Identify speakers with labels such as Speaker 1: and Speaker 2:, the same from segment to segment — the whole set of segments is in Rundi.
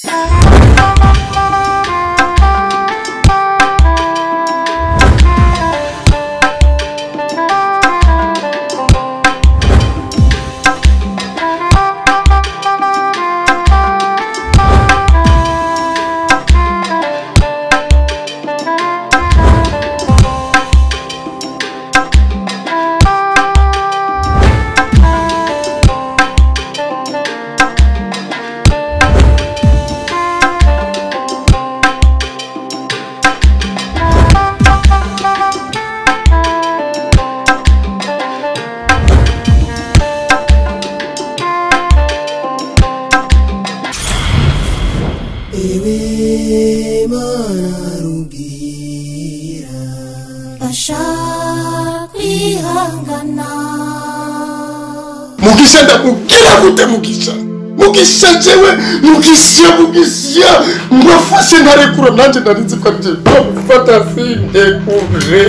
Speaker 1: ewe mana rumbira
Speaker 2: Fasha kwihangana
Speaker 3: mugisha ndamubwira gute mugisha mugisha jewe mugisha mugisha mwafashe ntarekura nanjye narinzi ko aribyo bamufata sindekure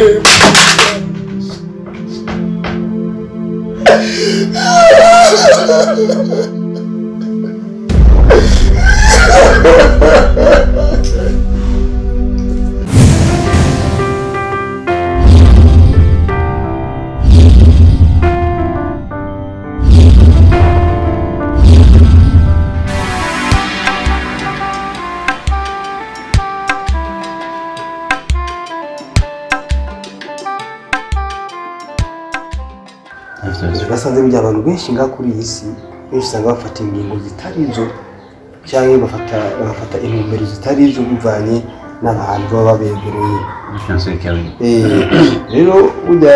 Speaker 4: basanze burya abantu benshi ngaha kuri iyi si benshi usanga bafata ingingo zitari zo cyangwa bafata bagafata intumbero zitari zo bivanye n'abantu baba babegereye Eh, rero burya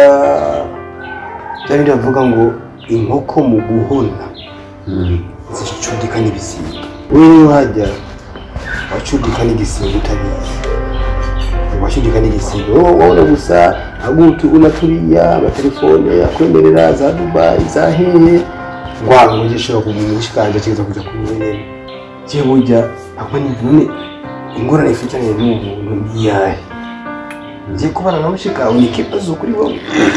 Speaker 4: bya bindi bavuga ngo inkoko mu guhona zicudika n'ibisiga wowe niyo hajya wacudika n'igisiga utabizi washudika n'igisiga wowe wabona gusa agutu unaturiya amatelefone akwemerera za dubayi za hehe ngwango gishobora kumushikanje kiza kuja kumwenyene je burya akwa ni none ingorane ifitanye n'ubuntu niyahe ngiye kubana na mushika ni ikibazo kuri wowe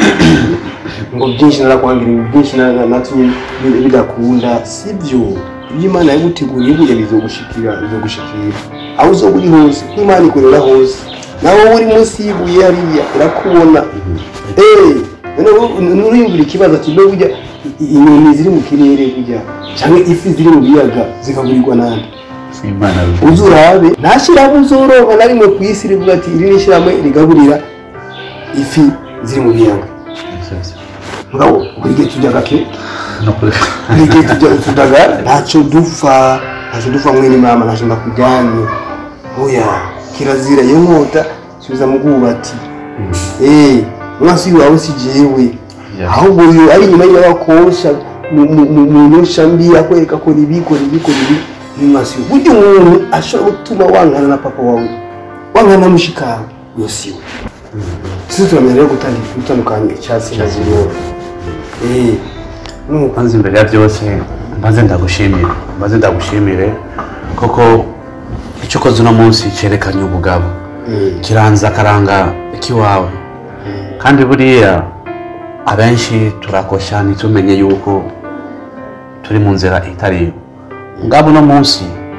Speaker 4: ngo byinshi narakwangira ibi byinshi na- na- natumye bi- bidakunda sibyo ibyo imana yaguteguriye burya bizogushikira bizogushikira aho uzoba uri hose kuko imana ikorera hose nawe wowe uri munsi y'ibuye hariya irakubona Eh, none wowe nuriyumvira ikibazo ati mbe burya i- i- inyoni ziri mu kirere burya cyangwa ifi ziri mu biyaga zikagurirwa nande uzi urabe nta shyirahamwe uzoroha na rimwe ku isi rivuga ati iri ni ishyirahamwe rigaburira ifi ziri mu biyaga mugabo buri gihe tujya gake buri gihe tujya tudaga ntacyo dupfa ntacyo dupfa mwene mama ntacyo ndakujyanye oya kirazira iyo nkota subiza mu bwubati eh umwasi wawe si jewe ahubwo uyu ari inyuma y'abakosha mu nyosha mbi akwereka ko ibi kora ibi kora ibi n'umwasi we burya umuntu ashobora gutuma wankana na papa wawe wankana na mushikawe iyo si we sisi turamenya rero gutangira gutandukanya icyatsi na zero eh nuko
Speaker 5: maze imbere ya byose maze ndagushimire maze ndagushimire koko icyo ukoze uno munsi cyerekanye ubugabo kiranza akaranga k'iwawe kandi buriya abenshi turakosha ntitumenye yuko turi mu nzira itari yo ngabo uno munsi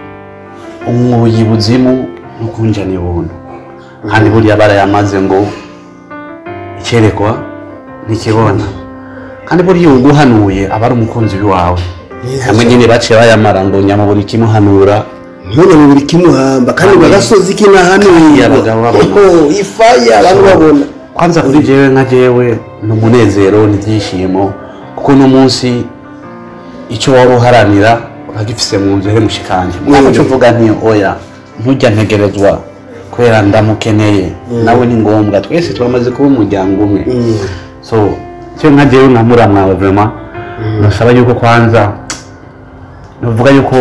Speaker 5: umwuyi buzimu n'ukunjana ibuntu kandi buriya barayamaze ngo icyerekwa ntikibona kandi buriya uguhanuye aba ari umukunzi wawe hamwe nyine baciye bayamara ngo nyamuburi kimuhanura
Speaker 4: ntibone mu buri kimuhamba kandi
Speaker 5: Kandi-
Speaker 4: bagasozi kinahanuye
Speaker 5: Kandi abagabo babona.
Speaker 4: ifaya abantu babona
Speaker 5: kwanza kuri jewe nka jewe ni umunezero n'ibyishimo kuko uno munsi icyo waba uharanira uragifise mu nzu mushikanje mwaba cyo mvuga nti oya ntujya ntegerezwa kubera ndamukeneye nawe ni ngombwa twese turamaze kuba umuryango umwe so cyo nka jewe nka muramwawe vrema nasaba yuko kwanza nuvuga yuko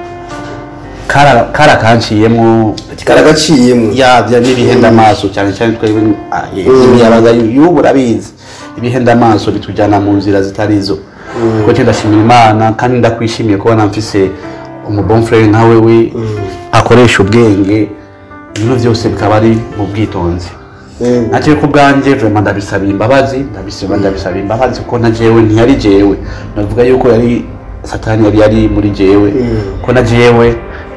Speaker 5: kara kara kanciyemo
Speaker 4: karagaciyemo
Speaker 5: ya bya n'ibihenda amaso cyane cyane twebwe ah, imiyabaga y'ubu urabizi ibihenda amaso bitujyana mu nzira zitari zo kuko cyo ndashimira imana kandi ndakwishimiye kubona mfise umubonfrere nka wewe akoresha ubwenge ibintu byose bikaba ari mu bwitonzi nacyo ku bwanjye vraiment ndabisabira imbabazi ndabisaba ndabisabira imbabazi kuko na jewe ntiyari jewe navuga yuko yari satani yari yari muri jewe ko na jewe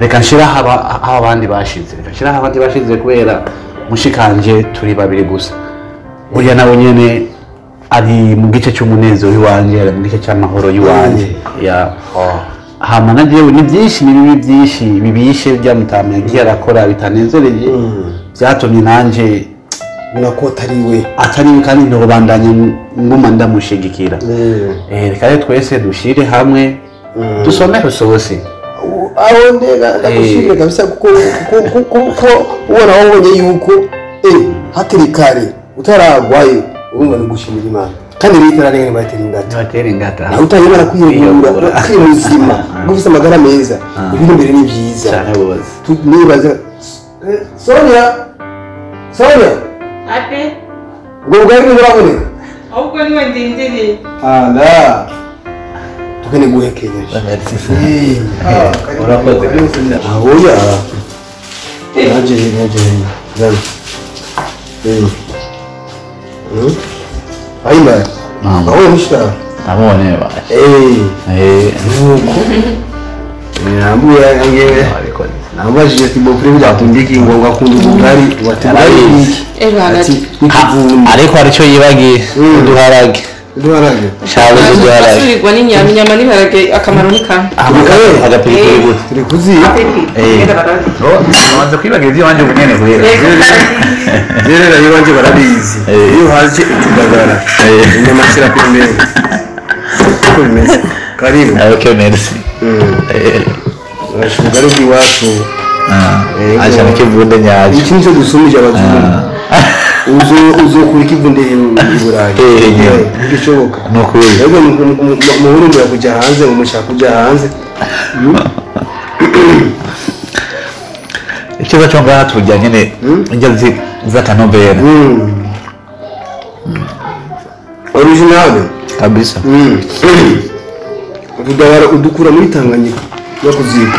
Speaker 5: reka nshire aho aba- aho abandi bashize reka nshire aho abandi bashize kubera mushikanje turi babiri gusa burya nawe nyene ari mu gice cy'umunezero w'iwanje ari mu gice cy'amahoro y'iwanje ya hama na jewe ni byinshi ni bibi byinshi bibishe byamutama yagiye arakora bitanezereye byatumye nanje
Speaker 4: ubona ko atari we
Speaker 5: atari we kandi ntobandanya nguma ndamushigikira Eh, reka rero twese dushire hamwe dusome rusosi
Speaker 4: aho ndega ndagushimire kabisa kuko kuko- kuko kuko ubona wabonye yuko eh hatari kare utaragwayo urumva ni gushimira imana kandi rero itararenga ntibatera ingata
Speaker 5: ntibatera ingata
Speaker 4: nawe utanyemera kwiyegura ukiri muzima ubwo ufite amagara meza ibiri imbere ni byiza
Speaker 5: cyane rwose
Speaker 4: Tu- nibaza Eh, sonia sonia
Speaker 2: ate
Speaker 4: ubwo bwari ntiburaboneka
Speaker 2: ahubwo niwe ndindiriye
Speaker 4: ala tukene guhekenyeje
Speaker 5: urakoze
Speaker 4: ahoya naje naje zana eh hmm ayima
Speaker 5: Mama.
Speaker 4: aho mushika
Speaker 5: namubonye
Speaker 4: eh nuko nambuye angewe
Speaker 5: ariko
Speaker 4: nambajije ati bofre byatundiki ngo ngakunda ubugari watemari iki
Speaker 2: ebana
Speaker 4: ati ikivundi
Speaker 5: ariko haricyo yibagiye uduharage
Speaker 4: duharage
Speaker 5: shawe uduharage
Speaker 2: asurirwa n'inyama inyama n'ibiharage akamaro ni kamwe
Speaker 5: agapiripiri gute
Speaker 4: turi kuziba
Speaker 5: amaze kwibagira iby'iwanjye ubunene guhera
Speaker 4: rero rero iwanje barabizi
Speaker 5: Eh.
Speaker 4: iyo haje utugagara
Speaker 5: Eh.
Speaker 4: inyama shyira pembeni uko bimeze karibu
Speaker 5: ok merci
Speaker 4: ubugari bw'iwacu Eh,
Speaker 5: aje n'ikivunde nyacyo
Speaker 4: iki nicyo dusumije abazungu Uzo- uzokura ikivunde i burayi
Speaker 5: Eh, nyine.
Speaker 4: ntigishoboka
Speaker 5: ni ukuri
Speaker 4: rero muhurumbira kujya hanze ngo mushaka kujya hanze
Speaker 5: ikibazo cyo ngaha tujya nyine njya zi- z'akanovera
Speaker 4: originale
Speaker 5: kabisa
Speaker 4: utudabara udukura muri tanganyika no kuzika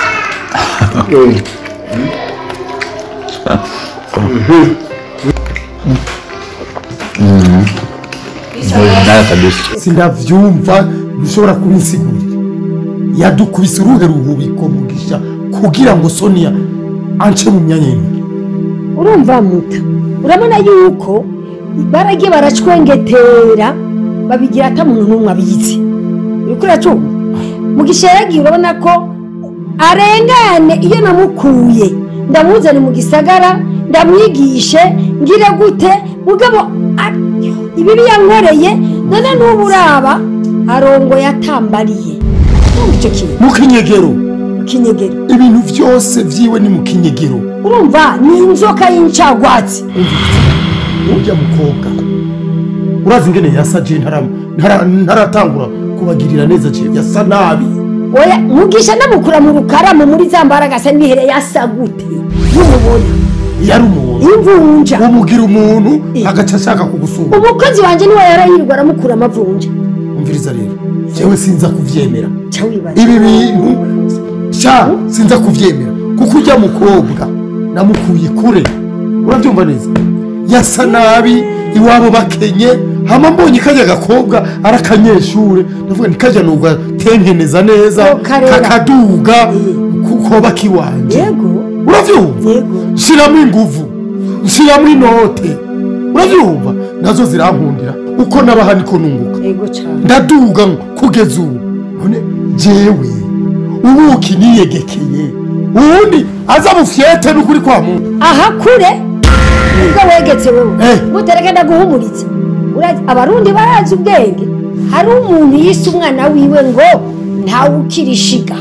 Speaker 5: nayo kabisa
Speaker 3: sinavyumva bishobora kubinsigurira yadukubise uruhe ruhubiko mugisha kugira ngo sonia ance mu myanya y'intoki
Speaker 6: urumva muta urabona yuko baragiye baracwengetera babigira ata muntu n'umwe abizi uriko uracumva mugisha yaragiye urabona ko arengane iyo namukuye ndamuzane mu gisagara ndamwigishe ngire gute mugabo a- ibibi yankoreye none n'ubu uraba arongoye atambariye urumva icyo kintu
Speaker 3: mu kinyegero
Speaker 6: mu kinyegero
Speaker 3: ibintu byose vyiwe ni mu kinyegero
Speaker 6: urumva ni inzoka y'incagwatsi
Speaker 3: urya mukobwa urazi ingene yasa je ntara- ntara- ntaratangura kubagirira neza je yasa nabi
Speaker 6: oya mugisha namukura mu rukaramu muri za mbaraga asa n'ihere yasa gute n'umubona
Speaker 3: yari umuntu
Speaker 6: imvunja
Speaker 3: umugira umuntu
Speaker 6: Eh.
Speaker 3: agaca ashaka kugusura
Speaker 6: umukozi wanjye niwe yarayirirwa aramukura amavunja
Speaker 3: umviriza rero jewe sinza kuvyemera
Speaker 6: ca wibaza
Speaker 3: ibi bintu sha sinza kuvyemera kuko ujya mukobwa namukuye kure urabyumva neza yasa nabi iwabo bakenye hama mbonye kajya gakobwa ari akanyeshure ndavuga nti kajya nuga tengeneza neza
Speaker 6: Ko karera.
Speaker 3: kakaduga kukoba kiwanje
Speaker 6: yego
Speaker 3: uravyumva
Speaker 6: yego
Speaker 3: shiramo inguvu shiramo inote uravyumva nazo zirankundira uko nabaha niko nunguka
Speaker 6: yego cane
Speaker 3: ndaduga ngo kugeza ubu none jewe ubuki niyegekeye ubundi aza bufyete n'ukuri kwa muntu
Speaker 6: aha kure nibwo wegetse wewe
Speaker 3: Eh.
Speaker 6: mutereke ndaguhumuritse Urazi- abarundi barazi ubwenge hari umuntu yise umwana wiwe ngo ntawe ukirishiga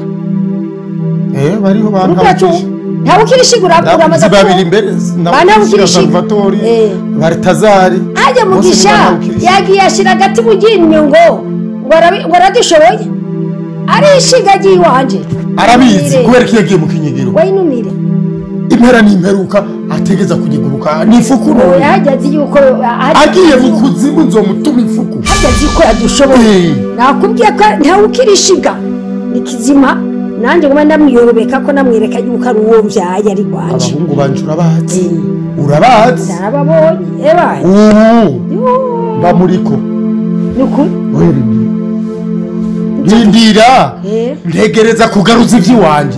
Speaker 3: eh bariho
Speaker 6: urubwacu ntawe ukirishiga uramaze
Speaker 3: ndabuzi babiri imbere
Speaker 6: Bana
Speaker 3: ndabukira
Speaker 6: bukirishiga.
Speaker 3: salvatori
Speaker 6: Eh.
Speaker 3: baritazari
Speaker 6: ajya mugisha yagiye ashyira agati mu ryinyo ngo ngo arabi- ngo aradushoboye arishiga agiye iwanje
Speaker 3: arabizi
Speaker 6: Numire.
Speaker 3: kubera ko yagiye mu kinyegero
Speaker 6: wayinumire
Speaker 3: impera n'imperuka ategeza kunyeguruka ni ifuku none
Speaker 6: yajya azi yuko
Speaker 3: agiye mu kuzimu nzomutuma ifuku
Speaker 6: hajya azi ko yadushoboye
Speaker 3: Eh.
Speaker 6: nakubwiye ko ntawe ukirishiga ni kizima nanjye nguma ndamwiyorobeka ko namwereka yuko ari uwo mbyaye ari rwanje
Speaker 3: abahungu banje urabazi urabazi
Speaker 6: narababonye ebaye
Speaker 3: ubu bamuriko
Speaker 6: ni ukuri
Speaker 3: rindira
Speaker 6: Eh.
Speaker 3: ntegereza kugaruza iby'iwanjye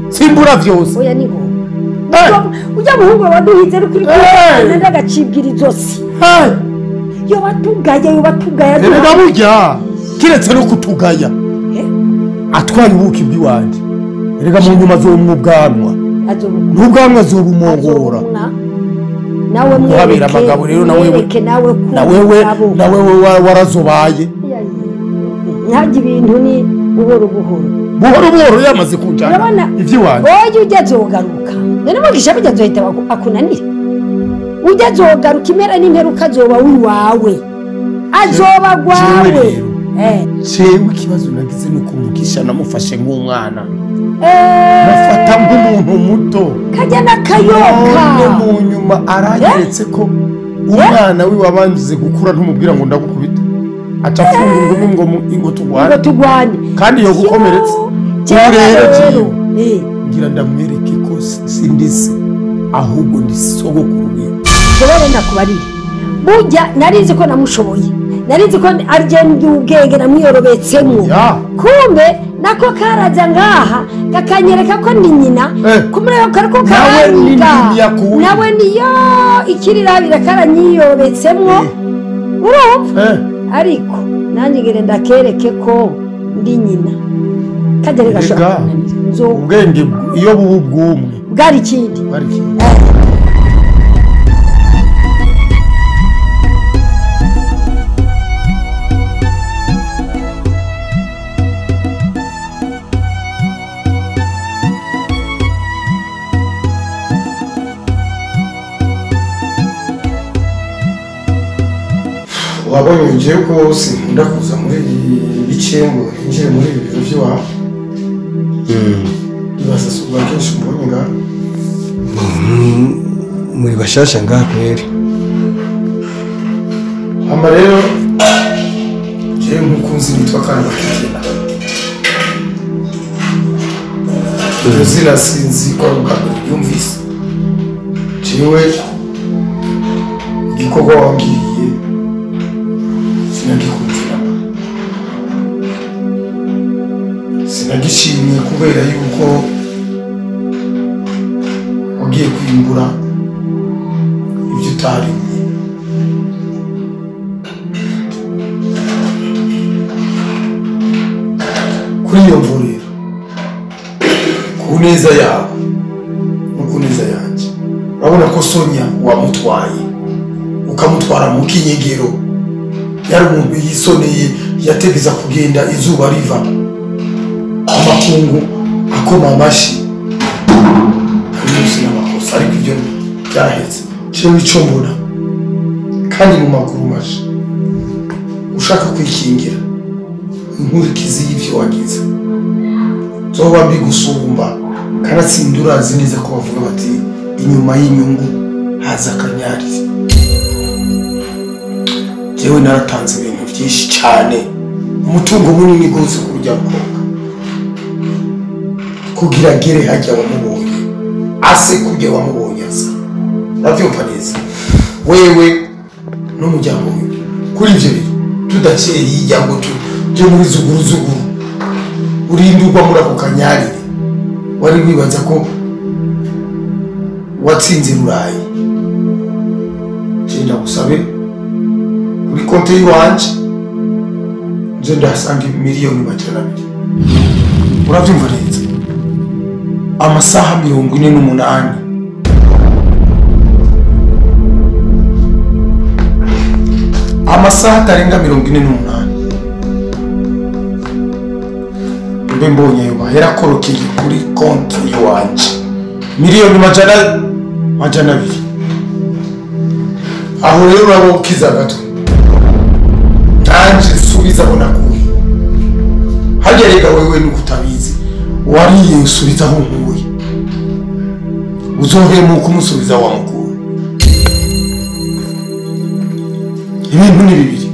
Speaker 3: simbura vyose
Speaker 6: oya ni ngombwa
Speaker 3: Eh.
Speaker 6: ujya muhungu waduhize ari kuri
Speaker 3: Eh.
Speaker 6: kuri ndagacibwira izosi
Speaker 3: Eh,
Speaker 6: yo batugaya yo batugaya
Speaker 3: erega burya kiretse no kutugaya
Speaker 6: Eh.
Speaker 3: atwaye ubuki bw'iwanje erega mu nyuma azobumwa ubwanwa n'ubwanwa azobumongora
Speaker 6: nawe
Speaker 3: Urabera abagabo rero na wewe-
Speaker 6: mwereke nawe ko
Speaker 3: na wewe
Speaker 6: umugabo.
Speaker 3: na wewe wa- warazobaye
Speaker 6: ntajya ibintu ni buhoro buhoro
Speaker 3: buhoro buhoro yamaze kunjana
Speaker 6: urabona
Speaker 3: ivy'iwanje
Speaker 6: oya ujya azogaruka none mugisha bijya azohita baku- akunanira ujya azogaruka impera n'imperuka azoba wiwawe azoba
Speaker 3: Jewe
Speaker 6: gwawe
Speaker 3: rero.
Speaker 6: Eh.
Speaker 3: jewe ikibazo nagize ni ukumugisha namufashe nk'umwana
Speaker 6: Eh,
Speaker 3: mufata nk'umuntu muto
Speaker 6: kajya n'akayoka
Speaker 3: none mu nyuma aranyeretse ko umwana we wabanze gukura ntumubwira ngo ndagukubita aca afunga ingumi ngo mu- ngo
Speaker 6: ngo
Speaker 3: turwane
Speaker 6: tugwane
Speaker 3: kandi yo gukomeretse
Speaker 6: Jewe
Speaker 3: ubu rero
Speaker 6: rero,
Speaker 3: jewe
Speaker 6: eh,
Speaker 3: ngira ndamwereke ko si- sindi se ahubwo ndi sogokuru wiwe
Speaker 6: jewe wenda kubarire burya narizi ko namushoboye narizi ko arigenda ubwenge namwiyorobetsemo
Speaker 3: ya
Speaker 6: kumbe nako karaza ngaha kakanyereka ko ndi nyina
Speaker 3: Eh.
Speaker 6: kumureka kariko
Speaker 3: Nawe ni
Speaker 6: karaniga
Speaker 3: nini yakuye?
Speaker 6: nawe niyo ikirirabira karanyiyobetsemwo urumva
Speaker 3: eh
Speaker 6: ariko nanjye ngere ndakereke ko ndi nyina kajya rero gashobora
Speaker 3: Erega,
Speaker 6: kunanira nzo
Speaker 3: ubwenge bw- iyo buba ubwumwe
Speaker 6: bwari ikindi
Speaker 3: bari kimwe. wabonye ugiye ko sinkunda kuza muri ibi bice ngo ninjire muri ibi biro by'iwawe ibaza si ubwa kenshi mbonye ngaha
Speaker 4: muri bashasha ngaha kweri
Speaker 3: hama rero jewe nk'ukunzi nitwa kandi bakigena iryo zina sinzi ko ari ubwa mbere ryumvise jewe igikorwa wambwiriye sinagikundira sinagishimiye kubera yuko wagiye kwimbura ibyo utarimye kuri iyo mvuriro ku neza yawe no ku neza yanjye urabona ko sonya wamutwaye ukamutwara mu kinyegero yari umuntu yisoneye yategeza kugenda izuba riva amakungu akoma amashyi hari munsi n'amakosa ariko ibyo byahetse jewe icyo mbona kandi mu maguru maje ushaka kwikingira inkurikizi y'ibyo wagize zoba mbi gusumba kanatsinda urazi neza ko bavuga bati inyuma y'inyungu haza akanyarizi jewe naratanze ibintu byinshi cyane umutungo munini rwose kurya mukobwa kugira agere hajya wamubonye ase kurya wamubonye asa urabyumva neza wewe n'umuryango we kuri ibyo bintu tudakeye hirya ngo tujye muri zuguru zuguru urindurwa muri ako kanyarire wari wibaza ko watsinze burayi genda gusabe kuri konti y'iwanje nje ndahasanga miliyoni magana abiri urabyumva neza amasaha mirongo ine n'umunani amasaha atarenga mirongo ine n'umunani mbe mbonye ayo mahera akorokeye kuri konti y'iwanje miliyoni majana majana abiri aho rero uraba ukiza agatwe nanje subiza aho nakuye harya rega wewe nuko utabizi wariye usubiza aho nkuye uzohemuka umusubiza aho wamukuye ibintu ni bibiri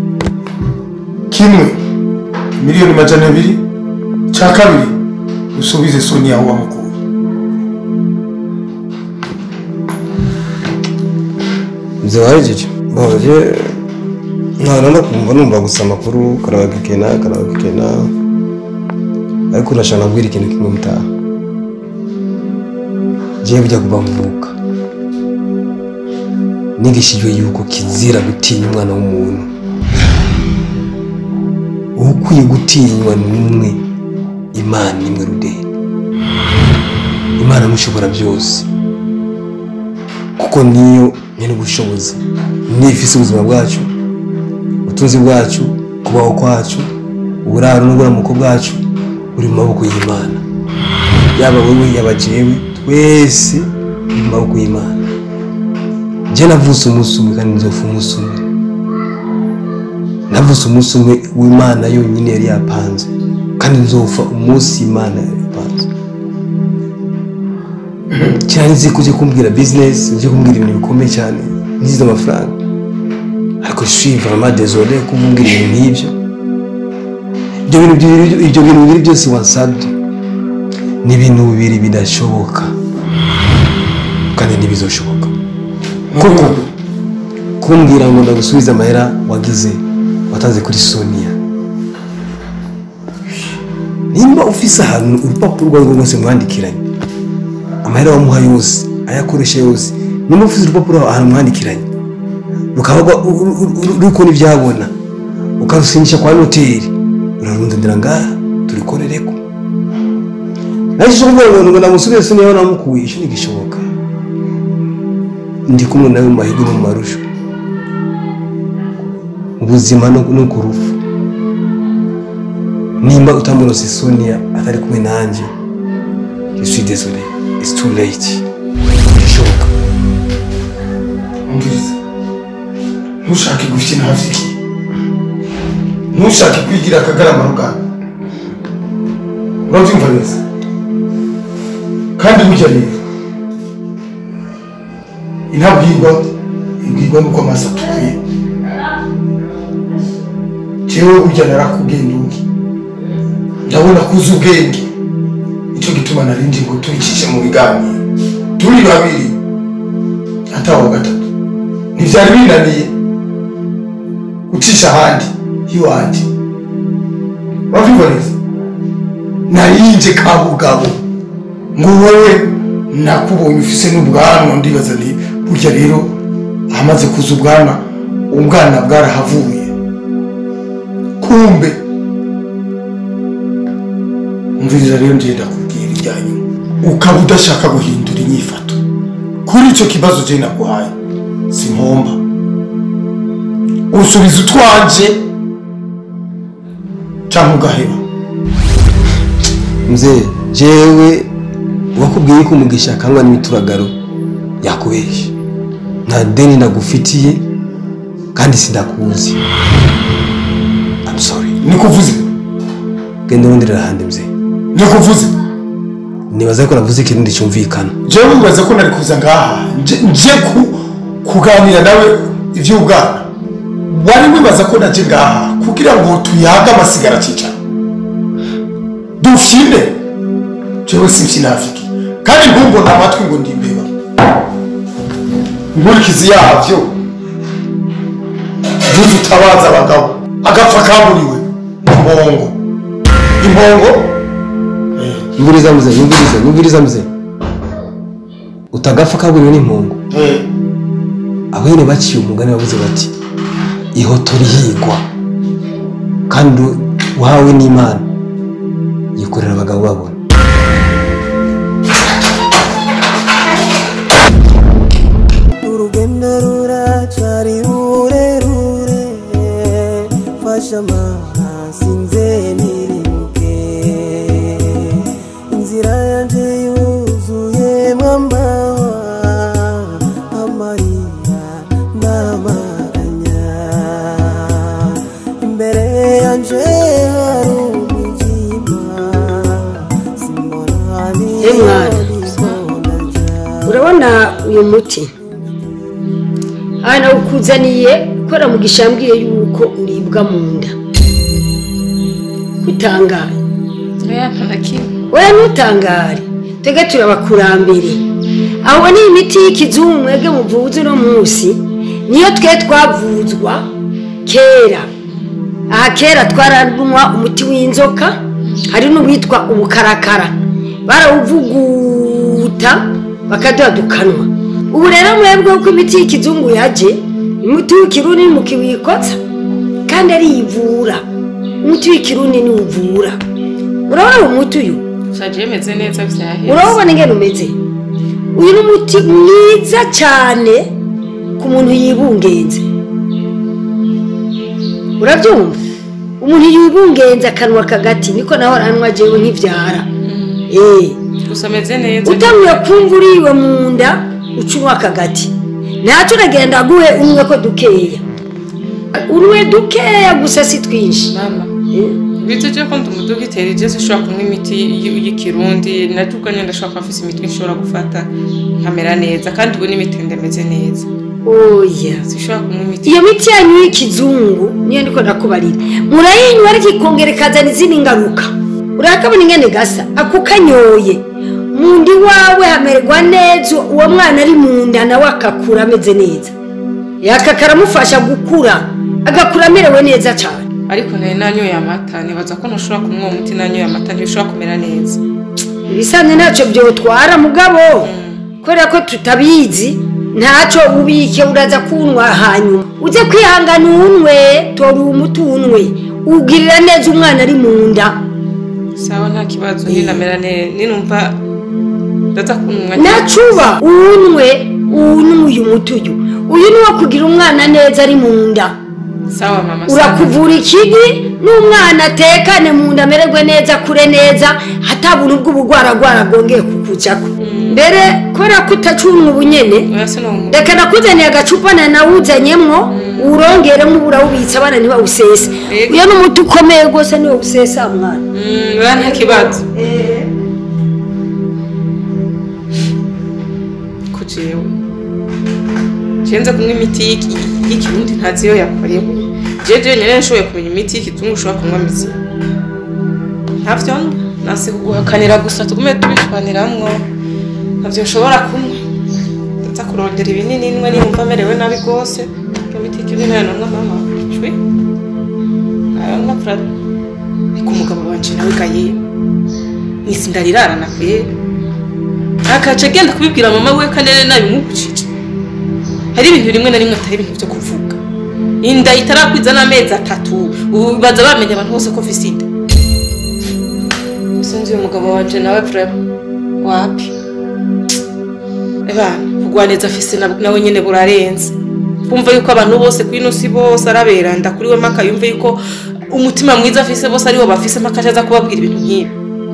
Speaker 3: kimwe miliyoni majana abiri cya kabiri usubize soni aho wamukuye
Speaker 4: ibyo wahejeje bahoje ntabwo no kumva numva gusa amakuru karabagikena karabagikena ariko urashaka nabwira ikintu kimwe mutaha jewe bijya kuva mvuka nigishijwe yuko kizira gutinya umwana w'umuntu ukwiye gutinywa n'umwe imana imwe rudeni imana mushobora byose kuko niyo nyine ubushobozi niyo ifise ubuzima bwacu ubutunzi bwacu kubaho kwacu uburaro n'uburamuko bwacu buri mu maboko y'imana yaba wowe yaba jewe twese buri mu maboko y'imana je navutse umunsi umwe kandi nzopfa umunsi umwe navutse umunsi umwe w'imana yonyine yari yapanze kandi nzopfa umunsi imana yari yapanze cyane nzi ko ujye kumbwira bizinesi ujye kumbwira ibintu bikomeye cyane ntizize amafaranga ariko je suis vraiment désolé kuvumbwira ibintu nk'ibyo ibyo bintu bibiri ibyo bintu bibiri byose wansabye ni ibintu bibiri bidashoboka kandi ntibizoshoboka kuko kumbwira ngo ndagusubize amahera wagize watanze kuri sonia nimba ufise ahantu urupapuro urwo arirwo rwose mwandikiranye amahera wamuha yose ayakoresha yose nimba ufise urupapuro ahantu mwandikiranye rukaba rwa- ru- ru- ru- ruriko n'ibyabona ukarusinyisha kwa noteri urarundindira ngaha turikorereko naje cyo kuvuga ngo ngo namusubize sonia aho namukuye icyo ntigishoboka ndi kumwe nawe mu mahirwe no mu marusho mu buzima no no ku rupfu nimba utamurose sonia atari kumwe nanjye je suis désolé it's too late bishoboka
Speaker 3: umviriza ntushake gufite ntafiki ntushake kwigira akagarama rugana urabyumva neza kandi burya rero intabwirwa ibwirwa nuko amaso atukuye jewe burya narakubwiye ndugi ndabona ko uzi ubwenge nicyo gituma narindi ngo tubicishe mu biganiro turi babiri atawa gatatu ntibyari binaniye gucisha ahandi hiwanjye urabyumva neza narinje kabugabo ngo wowe nakubonye ufise n'ubwanwa ndibaza nti burya rero ahamaze kuza ubwanwa ubwana bwarahavuye kumbe umviriza rero ngenda kubwira ibyanyu ukaba udashaka guhindura inyifato kuri icyo kibazo je naguhaye simpomba usubiza utwanje cyangwa ugaheba
Speaker 4: mzee jewe wakubwiye ko umugisha akangwa n'imituragaro yakubeshya nta deni ndagufitiye kandi sindakuzi I'm sorry
Speaker 3: nikuvuze
Speaker 4: genda wonderera ahandi mzee
Speaker 3: nikuvuze
Speaker 4: nibaza ko navuze ikintu cyumvikana
Speaker 3: jewe wibaza ko nari kuza ngaha nje nje ku- kuganira nawe iby'ubwana wari wibaza ko naje ngaha kugira ngo tuyage amasigara cyicara dufyine jewe simfyinafiki kandi ntumbona amatwi ngo ndi imbeba inkurikizi yabyo ntuzi utabaza abagabo agapfa kaburiwe impongo impongo
Speaker 4: yumviriza mzee yumviriza yumviriza mzee utagapfa kaburiwe n'impungu
Speaker 3: eh,
Speaker 4: abene baciye umugani bavuze bati ihoto rihigwa kandi uhawe n'imana yikorera abagabo babona
Speaker 1: urugendo ruracari rurerure fasha amazi nze nirimuke inzira yanje yuzuyemwo amahwa amarira ndamaganya imbere yanje hari umwijima simbona
Speaker 6: Eh, mwana. urabona uyu muti aha nawukuzaniye kubera mugisha yambwiye yuko uribwa mu nda kutangaye
Speaker 2: oya ntanakimwe
Speaker 6: wowe ntutangare twebwe turi abakurambere aho ni imiti y'ikizungu mwebwe muvuze uno munsi niyo twe twavuzwa kera aha kera twaranywa umuti w'inzoka hari n'uwitwa ubukarakara barawuvuguta bakadudukanwa ubu rero mwebwe ko imiti y'ikizungu yaje umuti w'ikirundi ni mukiwikotsa kandi ariyivura umuti w'ikirundi ni uvura urabona uwo muti uyu
Speaker 2: shaje yemeze neza vyaheze
Speaker 6: urabona ingene umeze uyu ni umuti mwiza cyane ku muntu yibungenze urabyumva umuntu yibungenze akanwa kagati niko naho aranywa jewe nkivyara eh
Speaker 2: gusa ameze neza
Speaker 6: utanguye kumva uriwe mu nda uca unywa akagati ntacyo uragenda aguhe unywe ko dukeya unywe dukeya gusa si twinshi
Speaker 2: mama
Speaker 6: Eh,
Speaker 2: bitu je ko ndumudogiteri je sinshobora kunywa imiti y- y'ikirundi nabyo ubwo nyine ndashobora kuba mfise imiti nshobora gufata nkamera neza kandi ubu n'imiti ndameze neza
Speaker 6: oya
Speaker 2: sinshobora kunywa imiti
Speaker 6: iyo miti yanyu y'ikizungu niyo ndiko ndakubarira murayinywa ariko ikongera ikazana izindi ngaruka urakabona ingene gasa ako kanyoye mu nda iwawe hamererwa neza uwo mwana ari mu nda nawe akakura ameze neza yaka karamufasha gukura agakura amerewe neza cyane
Speaker 2: ariko nari nanyoye amata nibaza ko ntushobora kunywa uwo muti nanyoye amata ntibishobora kumera neza
Speaker 6: ibisanzwe ntacyo byotwara mugabo kubera ko tutabizi ntacyo ubike uraza kunywa hanyuma ujye kwihangana uwunwe tora uwo muti uwunwe ugirira neza umwana ari mu nda
Speaker 2: sawa nta kibazo ninamera neza ninumva ndaza kunywa
Speaker 6: nacuba uwunwe uwunwe uyu muti uyu uyu ni wo kugira umwana neza ari mu nda
Speaker 2: sawa mama sawa.
Speaker 6: urakuvura ikigi n'umwana atekane mu nda amererwe neza akure neza hatabuntu bw'ubugwaragwara bwongeye kukujako mbere kubera ko utacunwa ubunyene
Speaker 2: oya sinumva
Speaker 6: reka nakuzaniye agacupa na nawuzanyemwo uwurongeremo uburawubitsa abana ntibawusese
Speaker 2: Yego.
Speaker 6: uyo ni umuti ukomeye rwose niwo usesa mwana
Speaker 2: Mm, oya nta kibazo ko jewe cenze kunywa imiti y'iki- y'ikirundi ntazi iyo yakorewe jeje nyene nshoboye kumenya imiti y'ikizungu ushobora kunywa mizima ntavyo nasi kuguhakanira gusa tugume tubishwaniramwo ntavyo nshobora kunywa ndaza kurondera ibinini nimwe nimva amerewe nabi rwose iyo miti y'ikirundi nayo nanywa mama shwi ayo nywa fura ariko umugabo wanje nawe gaye nisi ndarirarana kwera akaca agenda kubibwira mama we kanene nabimubujije hari ibintu rimwe na rimwe atari ibintu byo kuvuga inda itarakwiza n'amezi atatu ubu baza bamenya abantu bose ko mfise inda sinzi uyu mugabo wanje nawe vrema wapi ebana kugwaneza afise na- nawe nyene burarenze kumva yuko abantu bose ku ino si bose araberanda kuri we maka yumve yuko umutima mwiza afise bose ariwo bafise maka aza kubabwira ibintu nk'ibi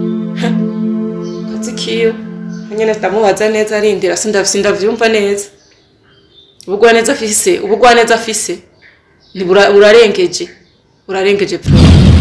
Speaker 2: kazi kiyo nyene ndamubaza neza arindira sinda- sindavyumva neza ubugwaneza afise ubugwaneza afise ni bura- burarengeje burarengeje pro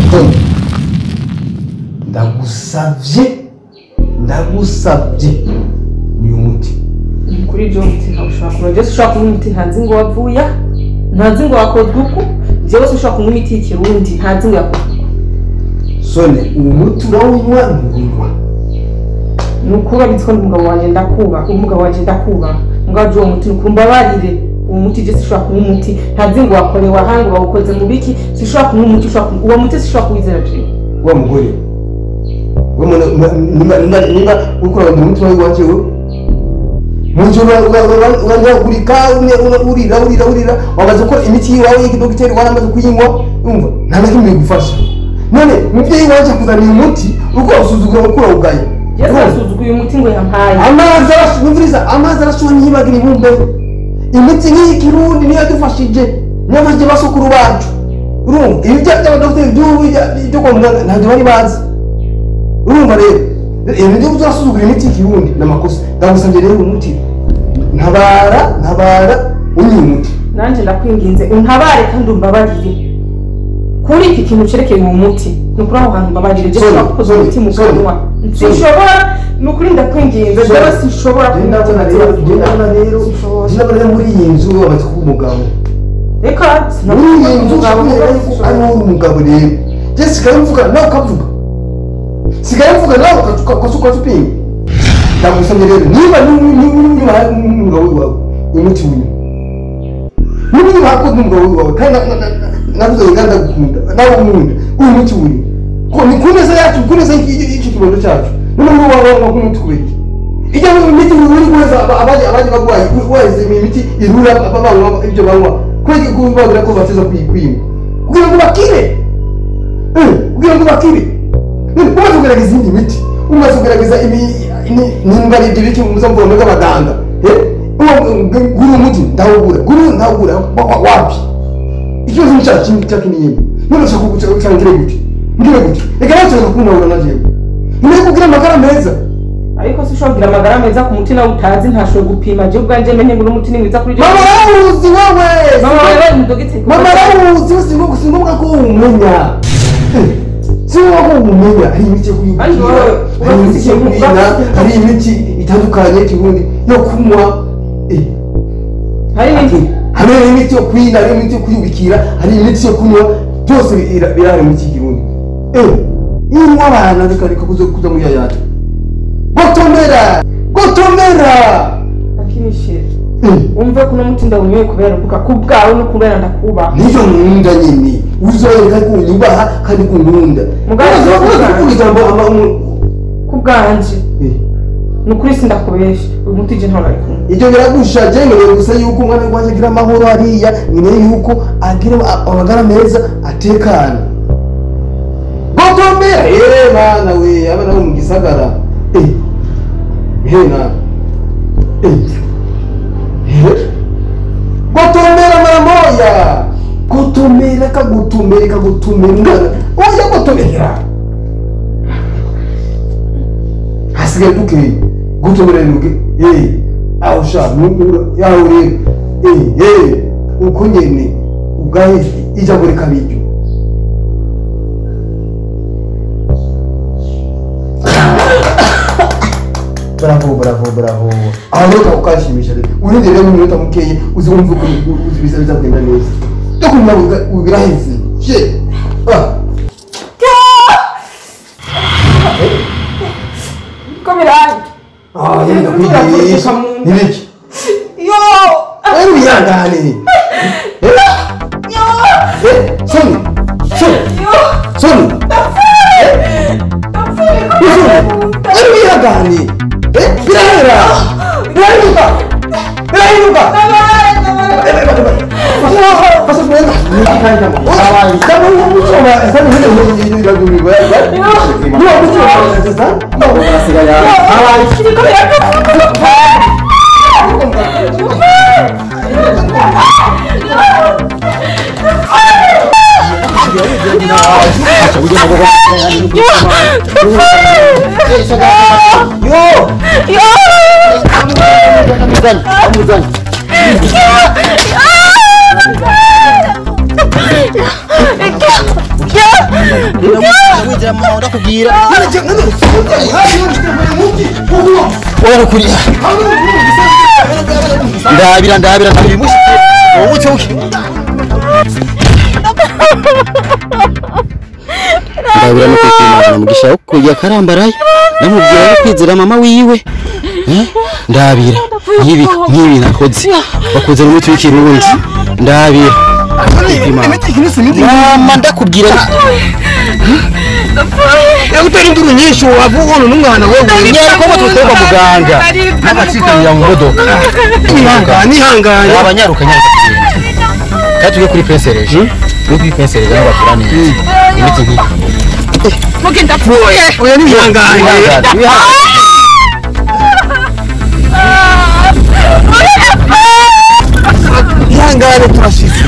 Speaker 4: ndagusavye ndagusavye uyu muti
Speaker 2: kuri ibyo muti ntabwo ushobora kunywa byose ushobora kunywa umuti ntazi ngo wavuya ntazi ngo wakozwe uku byose ushobora kunywa imiti y'ikirundi ntazi ngo yakozwe uku
Speaker 4: sone uwo muti urawunywa ntuwunywa
Speaker 2: ni ukuba bitwa umugabo wanjye ndakubaha umugabo wanjye ndakubaha mugabo uwo muti ni ukumbabarire uwo muti je sishobora kunywa umuti ntazi ngo wakorewe aha ngo bawukoze mu biki sishobora kunywa umuti ushobora kunywa uwo muti sishobora kuwizera jewe
Speaker 4: wa mugore we mwana nimba nimba nimba ukora mu mutima w'iwanje we munzu uranyagurika urira urira urira wamaze gukora imiti yiwawe y'ikidogiteri waramaze kuyinywa umva nta na kimwe bigufasha none muvyeyi wanje akuzaniye umuti uko usuzugura mukura ugaya
Speaker 2: yesu arasuzuguye umuti ngo yampaye
Speaker 4: amazi arasumviriza amazi arashobora ntiyibagira ibumbe imiti nk'iyi kirundi niyo yadufashije niyo yafashije basukuru bacu urumva ibi bya by'abadogiteri by'ubu bya- byo kwa muganga ntabyo bari bazi urumva rero ibi byo turasuzugura imiti y'ikirundi ni amakosa ndagusabye rero umuti ntabara ntabara unywa umuti
Speaker 2: nanjye ndakwinginze untabare kandi umbabarire kuri iki kintu cerekeye uwo muti ni ukuri aho hantu mbabarire je
Speaker 4: Sorry,
Speaker 2: ushobora gukoza
Speaker 4: sorry,
Speaker 2: umuti mu
Speaker 4: sorry.
Speaker 2: kanwa
Speaker 4: Sorry.
Speaker 2: sinshobora ni ukuri ndakwinginze
Speaker 4: Sorry.
Speaker 2: jewe sinshobora
Speaker 4: ndabona rero ndabona rero ndabona rero muri iyi nzu wamaze kuba umugabo
Speaker 2: reka
Speaker 4: muri iyi nzu
Speaker 2: umugabo
Speaker 4: ushobora yuko ari wowe umugabo rero je sigaye mvuga nawe ukavuga sigaye mvuga nawe ukasuka supinga ndagusabye rero niba niba n'umugabo wawe umuti wiwe niba niba hakoze n'umugabo wawe kandi navuze ngo kandi ndagukunda nawe umunda uyu muti wiwe ko ni ku neza yacu ku neza y'icyo kibondo cyacu niba niba waba wanywa nk'umuti kubera iki ijya mu miti uri guheza aba- abandi abandi bagwayi waheze imiti irura ba- banywa ibyo banywa kubera ko babwira ko bateza kwima kugira ngo bakire Eh, kugira ngo bakire Eh, umaze kugerageza izindi miti umaze kugerageza imi- ni- nimba ari ibyo biki muza mvuga muri abaganga Eh, uwo- guru umuti ndawugura guru ndawugura wa- wa- wapi ikibazo ni cya kintu cya kinini none ushaka kuguca ucangire gute ngire gute reka nawe ushaka kumbabura na jewe niyo kugira amagara meza
Speaker 2: ariko si ushobora kugira amagara meza ku muti nawe utazi ntashobora gupima je ubwanje menye ngo n'umuti ni mwiza kuri je
Speaker 4: mama rawuzi wowe
Speaker 2: mama wewe ni dogiteri
Speaker 4: mama rawuzi si ngombwa si ngombwa ko umenya Eh, si ngombwa ko umenya hari imiti yo
Speaker 2: Ariko
Speaker 4: kuyibwira
Speaker 2: wowe,
Speaker 4: hari
Speaker 2: urafite
Speaker 4: imiti yo
Speaker 2: ikintu-
Speaker 4: kwina
Speaker 2: urafite-
Speaker 4: hari imiti itandukanye y'ikirundi yo kunywa Eh,
Speaker 2: hari n'indi
Speaker 4: hari imiti yo kwina hari imiti yo kwiyubikira hari imiti yo kunywa byose bira- birahari mu kirundi eh inywa abana reka reka kuza kuza muri yayata gotomera gotomera
Speaker 2: lakini shit
Speaker 4: Eh,
Speaker 2: umve kuno muti ndawunyoye kubera mvuga ku bwawe no kubera ndakubaha
Speaker 4: nivyo nkunda nyine uzoyereka ko unyubaha kandi ko unkunda
Speaker 2: Mugabo
Speaker 4: Uzi- uzi
Speaker 2: uvuga-
Speaker 4: kuvuga ijambo ama- umu-
Speaker 2: ku bwanje
Speaker 4: Eh,
Speaker 2: ni ukuri sindakubesha uyu muti je ntawe ari kumwe
Speaker 4: ibyo biragusha ngewe gusa yuko umwana wanjye agira amahoro hariya nyine yuko agira a- amagara meza atekana gotomera eh mana we abana bo mu gisagara eh hena eh eh gotomera mara moya gotomera kagutumera kagutumera umwana oya gotomera hasigaye duke gotomera nuke eh aho sha nukura yaho rero eh eh uko nyene ubwahe ijambo rikabiryo bravo bravo bravo aho rero ukashimisha rero urinde rero mu minota mukeye uzi wumva uko uzi biza biza kugenda neza cyo kumenya ubiraheze she ah
Speaker 2: ko birangi
Speaker 4: ah yenda kwigisha nibiki
Speaker 2: yo
Speaker 4: Wewe uyangane. Eh? Eh, Soni. Soni. Soni. Eh? Soni. Wewe uyangane. Eh? Birahera. Birahinduka. Birahinduka. Pasa kuenda. Hawaii. Kama huyu mtu wa sasa hivi ndio ndio ndio ndio ndio. Ndio mtu wa sasa. Ndio unasikia ya. Hawaii. Yo.
Speaker 7: warakurira ndabira ndabira ndabira imushike wowe uke ndabira no kwikimana mugisha wo kujya karambaraye namubwira no kwizera mama wiwe Eh? ndabira nkibi nkibi nakoze bakoze n'umuti w'ikirundi ndabira mama ndakubwira
Speaker 4: Yakutera induru nyinshi wavuga ngo n'umwana wewe.
Speaker 7: nyari ko tutoka muganga n'agacikanira mu modoka
Speaker 4: Ihangane ihangane.
Speaker 7: abanyaruka nyaruka kandi tujye kuri pensereje tujye kuri pensereje aho bakoraniye imiti nk'iyi
Speaker 4: Oya ni ihangane. Ihangane turashize.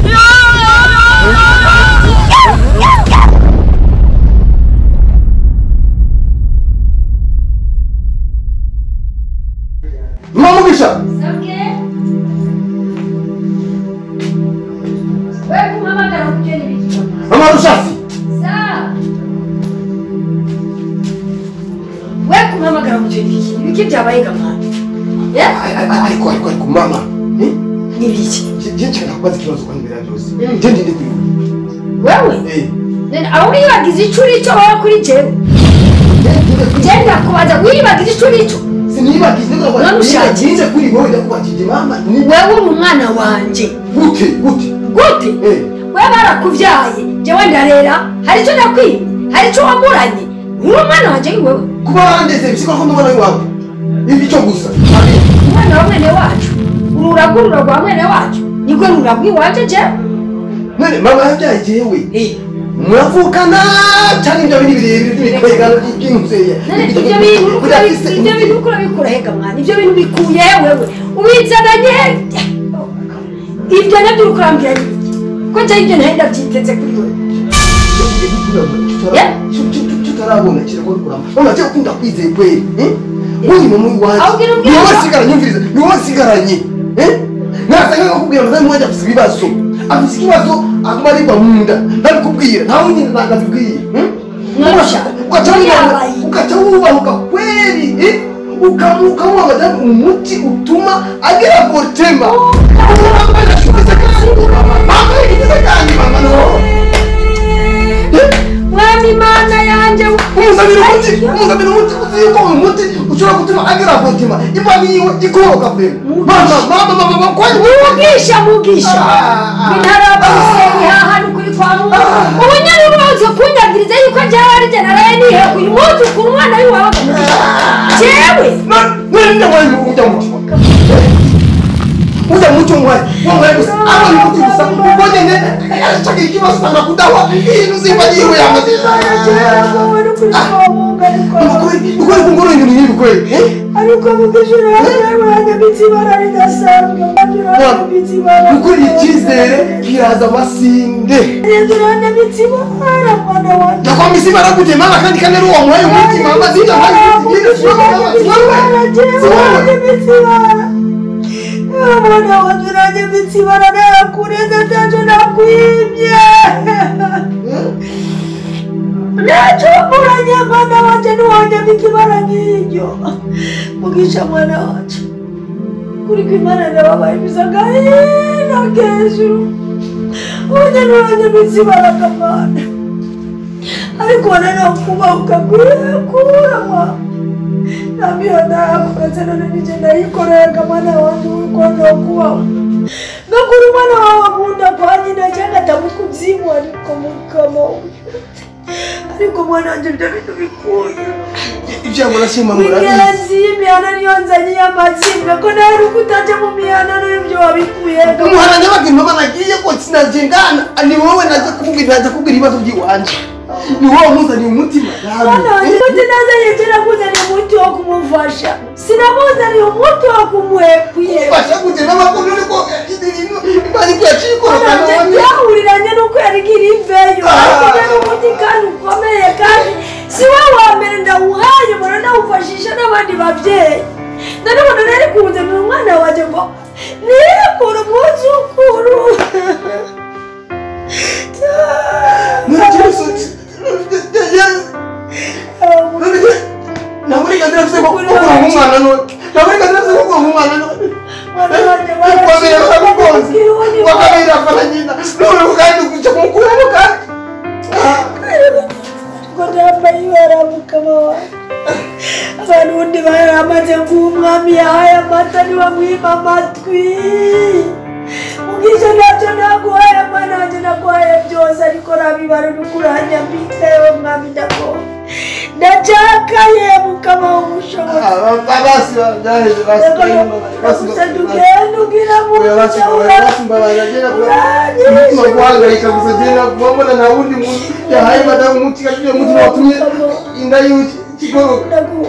Speaker 4: Mamugisha. Mama Rushafi.
Speaker 6: we kumpamagara mu gihe iki ibiki byabaye gamana
Speaker 4: Ariko ariko ariko mama. Eh?
Speaker 6: n'ibiki
Speaker 4: Je nshaka kubaza ikibazo kwa mbere ya byose. Je ndi ndi kuri.
Speaker 6: wewe
Speaker 4: Eh.
Speaker 6: nene aho wibagiza ico urico wowe kuri jewe genda kubaza wibagiza ico urico
Speaker 4: Sinibagize ngo
Speaker 6: None ushakiye.
Speaker 4: Nize kuri wowe ndakubajije mama. Ni
Speaker 6: wewe uri umwana wanje
Speaker 4: gute gute.
Speaker 6: gute
Speaker 4: Eh.
Speaker 6: we barakuvyaye jewe ndarera hari ico nakwimye hari ico wamuranye uri umwana wanje ni wewe
Speaker 4: Kuba wandeze bisiko ko ndubona iwawe.
Speaker 3: icyo gusa
Speaker 6: umwana wa mwene wacu ururagurura rwa mwene wacu niko rurabwa iwacu je
Speaker 3: none mama yabyaye jewe muravukana cyangwa ibyo bindi birebire by'imikwegano by'inzeya
Speaker 6: None ibyo bintu uriko urabi- ibyo bintu uriko urabikura hega mwana ibyo bintu bikuye wewe ubizananye ibyo nabyo uriko urambwira ni iki ko njye ibyo ntari ndabyiteze kuri wewe
Speaker 3: tutarabona kiragora kurama mama cyo ukunda kwizeye kweli uri mu muri wanjye
Speaker 6: Ahubwo
Speaker 3: ni wowe
Speaker 6: irubwira-
Speaker 3: sigaranye umviriza ni wowe sigaranye nasanga nkakubwira madamu wanjye afite ibibazo afite ikibazo aguma aribwa mu nda ntabikubwira ntawe nyine ntabikubwiye
Speaker 6: Mwarusha. Yabaye.
Speaker 3: ugaca wubahuka kweli eh? Ukamu- ukamuha madamu umuti utuma agira portema mama yigize kandi mama no
Speaker 6: mwami imana yanjye
Speaker 3: umuzanira umuti umuzanira umuti uzi yuko uyu muti ushobora gutuma agira portema imana yiwe ikoroka pe mama mama mama mama kwani
Speaker 6: mugisha mugisha
Speaker 3: Ah.
Speaker 6: intaraba musenyi hahandi kuri kwa mungu ubu nyari ubanza kunyagiriza yuko jyawe ari jye naraye niheka uyu munsi ukura umwana w'iwawe akamugisha jewe
Speaker 3: nende mwana ujya mu ujya mu cyo mwana wambaye gusa abona umuti gusa ubonye ne ashaka ikibazo usanga kudawa ibintu zimba yiwe yamaze ukuri kungoro ibintu nk'ibi kweli
Speaker 6: ariko mugisha urabona imitsi ibara ridasanzwe imitsi ibara
Speaker 3: ukuri icyizere kiraza amasinde
Speaker 6: urabona imitsi ibara mwana wanjye
Speaker 3: nakwamba isi baragute mama kandi kandi ari uwo muhaye umuti mama zinja mpari zigire siwowe siwowe
Speaker 6: mwana wanjye urajya imitsi ibara nayakureze ntacyo nakwibye nacumburanye mwana wanjye ntiwajya mikibara nk'iryo mugisha mwana wanjye kuri kwimana ndababaye bisaga hino hejuru ubundi ntiwajya imitsi ibara kamana ariko noneho kubahuka kwiyakura mwana namiyo nayakuretse none nije ndayikorera mwana wanjye urukondo kubaho ngakura umwana wawe akunda kwa nyina cyangwa atamukuzimu ariko mukama ariko mwana wanjye ibyo bintu bikuye
Speaker 3: ibyo murashima murabizi
Speaker 6: ingenzi y'imihana niyo nzanye y'amazimwe ko nawe uri kutajya mu mihana n'ibyo wabikuye
Speaker 3: umuhana nyabageni mama nagiye ko sinagengana ni wowe najya kubwira najya kubwira ibibazo by'iwanje ni wowe muzaniye umutima
Speaker 6: mwana wanjye umuti nazanye sinakuzaniye umuti wo kumufasha sinamuzaniye umuti wo kumuhekwiye
Speaker 3: fasha kugenda amakuru ariko imana iko yaciye ikorokana
Speaker 6: Ntabwo
Speaker 3: wanjye
Speaker 6: byahuriranye n'uko yarigira imveyo ariko ujya n'umuti kandi ukomeye kandi si we wa mbere ndawuhaye umuntu nawufashisha n'abandi babyeyi nanone nari kuwuzanira umwana wanjye ngo nirekure umwuzukuru
Speaker 3: naburenganzira afite bwo gukura nk'umwana none naburenganzira afite bwo gukura nk'umwana none
Speaker 6: Mwana wanjye
Speaker 3: ikomeye baramugonze
Speaker 6: barashize
Speaker 3: bakabera afana nyina none kandi kujya kumukuramo kandi
Speaker 6: ngo nambaye ibara mukama wawe abantu ubundi baramaze nguha umwami yahaye amata ntibamwima amatwi ubwiza ntacyo naguhaye mwana wanjye naguhaye byose ariko nabibara nukuranya mbika yewe mwami ndagowe ndacakaye mukama w'ubushobozi
Speaker 3: basi byaheze basi
Speaker 6: gusa tugenda ugira mu
Speaker 3: umutima guhangayika gusa genda kubona nta wundi muntu yahaye madamu umuti kandi uwo muti watumye inda yiwe ikigoroka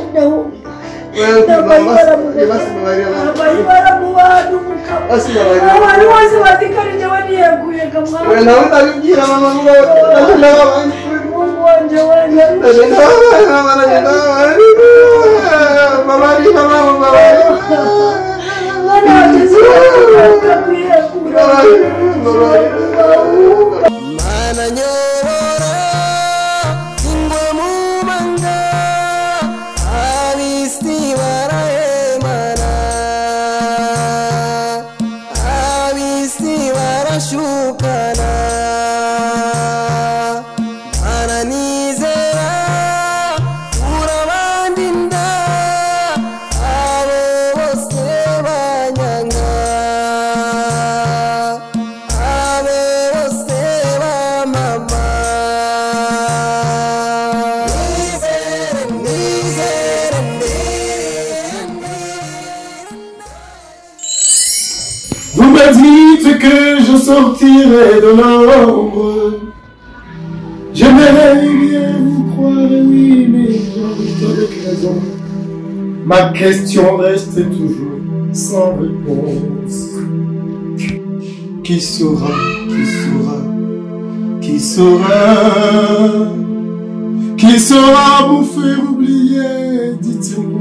Speaker 6: nambaye ibara mu bantu mukama
Speaker 3: basi babarira
Speaker 6: abantu bose batikarije baniyeguye kamwana
Speaker 3: nawe ndabibwira mama ngo nabyo ndababana
Speaker 6: mungu wanje wanje
Speaker 3: nabyo ndababana mama nabyo ndababana babari mama babari
Speaker 6: mwana wanje ziwakakwiye kura
Speaker 1: mana nyobora ingwe mu manga abisi barahemana abisi barashukana mana nizera urabandinda abo bose banyanga abo bose bamama
Speaker 3: que je sortirai de l'ombre. J'aimerais bien vous croire, oui, mais j'ai avec raison. Ma question reste toujours sans réponse. Qui saura, qui saura, qui saura, qui saura vous faire oublier, dites-moi.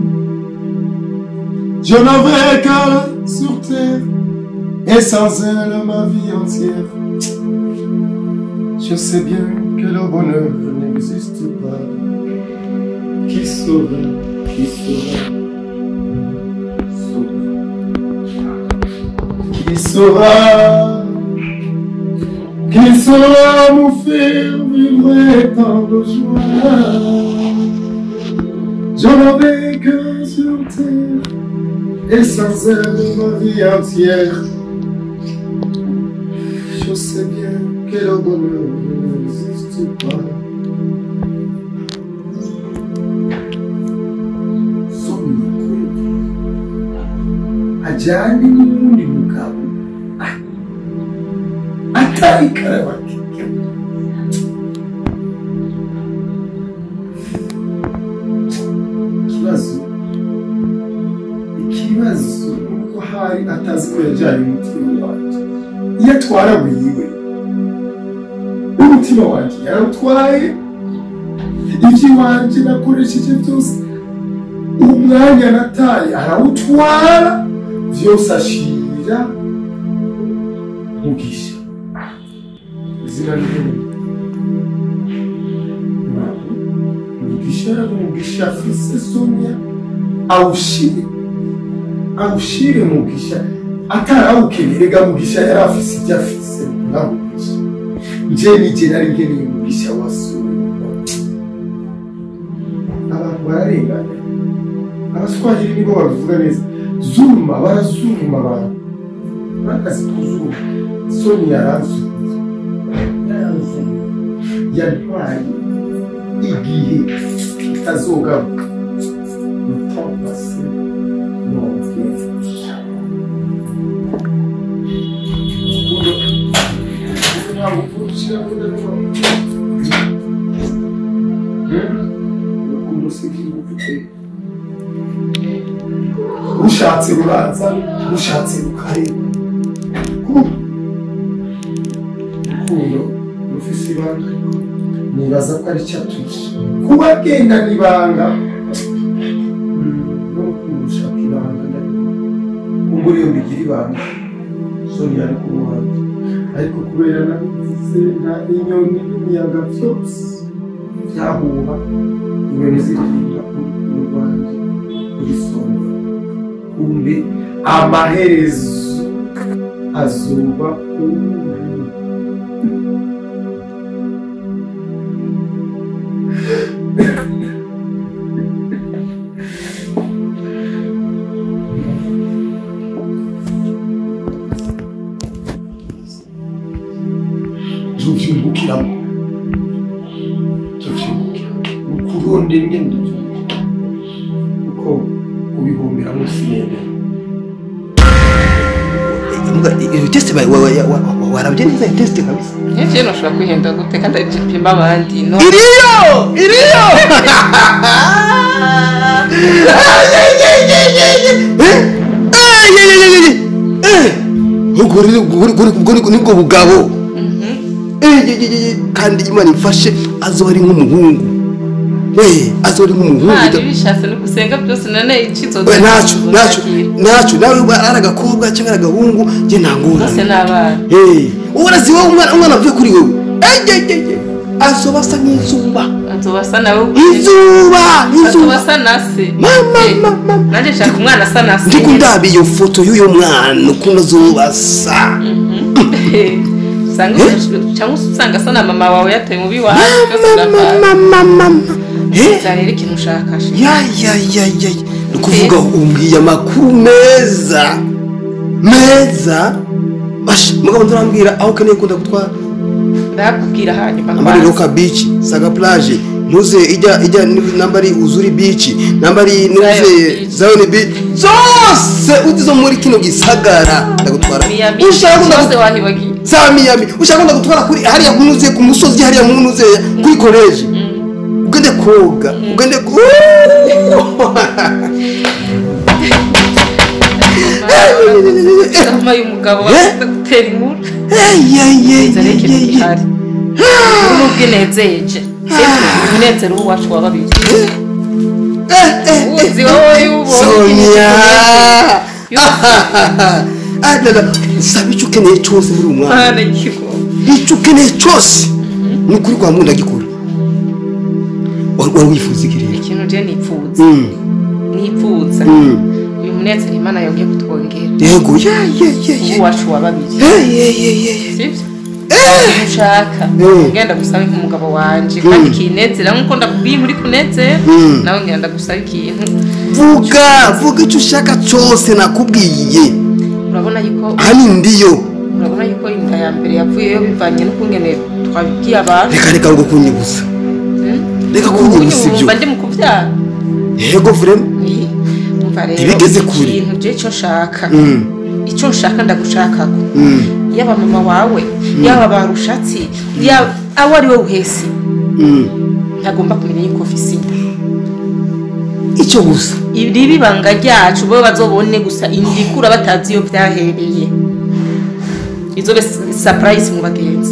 Speaker 3: Je n'aurai qu'un sur terre, et sans elle ma vie entière. Je sais bien que le bonheur n'existe pas. Qui saura, qui saura, qui saura, qui saura nous faire vivre tant de joie. Je n'avais que sur terre, et sans elle ma vie entière. Je sais bien que le bonheur n'existe pas. ajyane n'uwundi mugabo Ah, atari karabati ikibazo ikibazo nuko hari atazi ko yajyanye umutima wanjye iyo atwara wiwe umutima wanjye yarawutwaye iby'iwanjye nakoresheje byose umwanya nataye arawutwara byose ashira mugisha izina ryiwe mugisha mugisha afise sonia awushire awushire mugisha atarawukeneye rega mugisha yari afise ibyo afise na mugisha nje nije nari nkeneye mugisha wa sonia abantu bararenganya abaswahili nibo babivuga neza zuma barazuma abantu bakazi kuzuma soni yarazuma yarazuma yantwaye igihe kitazogaruka mutambase nonge rushatse ruraza rushatse rukareba urukundo rufise ibanga nibaza ko ari cyo atuye kuba agendana ibanga n'urukundo rushaka ibanga kumbura iyo bigira ibanga soni yari ku ruhande ariko kubera nabivuze nta inyoni n'imiyaga byose byahuha inyoni ziririmba urukundo rwanjye kuri soni kumbe amaherezo azuba umuntu tuvyungukiramo tuvyungukiramo ukurondera ingendo uko ubihomberamo sinende
Speaker 4: iyo teste warabye neza iyo teste kabisa
Speaker 2: nyinshi ntushobora kwihenda gute kandi ari pima abandi no
Speaker 4: iriyo iriyo ubwo nibwo bugabo kandi imana imfashe azoba ari nk'umuhungu azoba ari nk'umuhungu
Speaker 2: ntari bishatse no gusenga byose none icyizo
Speaker 4: we ntacyo ntacyo ntacyo nawe ari agakobwa cyangwa ari agahungu njye nta
Speaker 2: bose
Speaker 4: ngorane
Speaker 2: ni abana
Speaker 4: ubu urazi wowe umwana umwana avuye kuri wowe ejejege azoba asa nk'izuba
Speaker 2: azoba asa nawe
Speaker 4: izuba
Speaker 2: azoba
Speaker 4: izuba
Speaker 2: asa na se
Speaker 4: Mama,
Speaker 2: Eh,
Speaker 4: mama.
Speaker 2: nanjye nshaka umwana asa na se
Speaker 4: ndiko ndaba iyo foto y'uyu mwana ukuntu azoba asa
Speaker 2: usanga cyangwa usanga asa na mama wawe yataye mubi wawe byose birapfa
Speaker 4: mama mama Eh?
Speaker 2: rero ikintu ushakashe
Speaker 4: ya ya ya ya ni ukuvuga umbwiye amakuru meza meza basha mugabo nturambwira aho ukeneye kunda gutwara
Speaker 2: ndakubwira hanyuma
Speaker 4: nambari roka beach saga plage ntuze ijya ijya ni- nambari uzuri beach nambari ntuze
Speaker 2: Beach.
Speaker 4: zion beach zose uzi zo muri kino gisagara ndagutwara ndagutwara
Speaker 2: miyami
Speaker 4: ushaka ko
Speaker 2: cyose
Speaker 4: ndagutwara
Speaker 2: wahibagiye
Speaker 4: za miyami ushaka ko ndagutwara kuri hariya kunuze ku musozi hariya munuze kuri koleji ugende koga ugende ko
Speaker 2: Sama y'umugabo
Speaker 4: Eh?
Speaker 2: bashaka gutera inkuru zareke bihari n'ubwo inezeje umunezero w'uwacu wa babiri uzi wowe y'ubonye
Speaker 4: sonia
Speaker 2: Yuko-
Speaker 4: saba icyo ukeneye cyose muri uyu mwanya
Speaker 2: Mana y'ikigo
Speaker 4: icyo ukeneye cyose ni ukuri kwa muntu ndagikora wari wari wifuza iki rero
Speaker 2: ikintu je nipfuza
Speaker 4: Mm,
Speaker 2: nipfuza
Speaker 4: mm.
Speaker 2: uyu munezero imana yongeye kutwongera
Speaker 4: yego ye ye ye ye
Speaker 2: uwacu wa babiri
Speaker 4: ye ye ye ye ye
Speaker 2: sibyo ushaka
Speaker 4: Eh.
Speaker 2: ngenda gusaba nk'umugabo wanje kandi kinezera nk'uko ndakubwiye muri kunezera
Speaker 4: Mm.
Speaker 2: nawe ngenda gusaba ikintu
Speaker 4: vuga vuga icyo ushaka cyose nakubwiye
Speaker 2: urabona yuko
Speaker 4: hano ndiyo
Speaker 2: urabona yuko inda ya mbere yavuyeyo bivanye n'ukungene twabibwiye abantu
Speaker 4: reka reka ngo kunyibuza reka
Speaker 2: Ubu
Speaker 4: kunyibuza ibyo
Speaker 2: nyumva ndi mu kubyara
Speaker 4: yego vrema
Speaker 2: Ni- umva rero
Speaker 4: Ibigeze kure.
Speaker 2: ikintu je cyo nshaka
Speaker 4: Mm,
Speaker 2: icyo nshaka ndagushakako
Speaker 4: mm,
Speaker 2: yaba mama wawe yaba barushatsi yaba awo ari we uhesi
Speaker 4: mm.
Speaker 2: ntagomba kumenya yuko ofisi
Speaker 4: icyo gusa
Speaker 2: iri bibanga ryacu bo bazobone gusa indikura batazi iyo byahereye izobe surprise mu bagenzi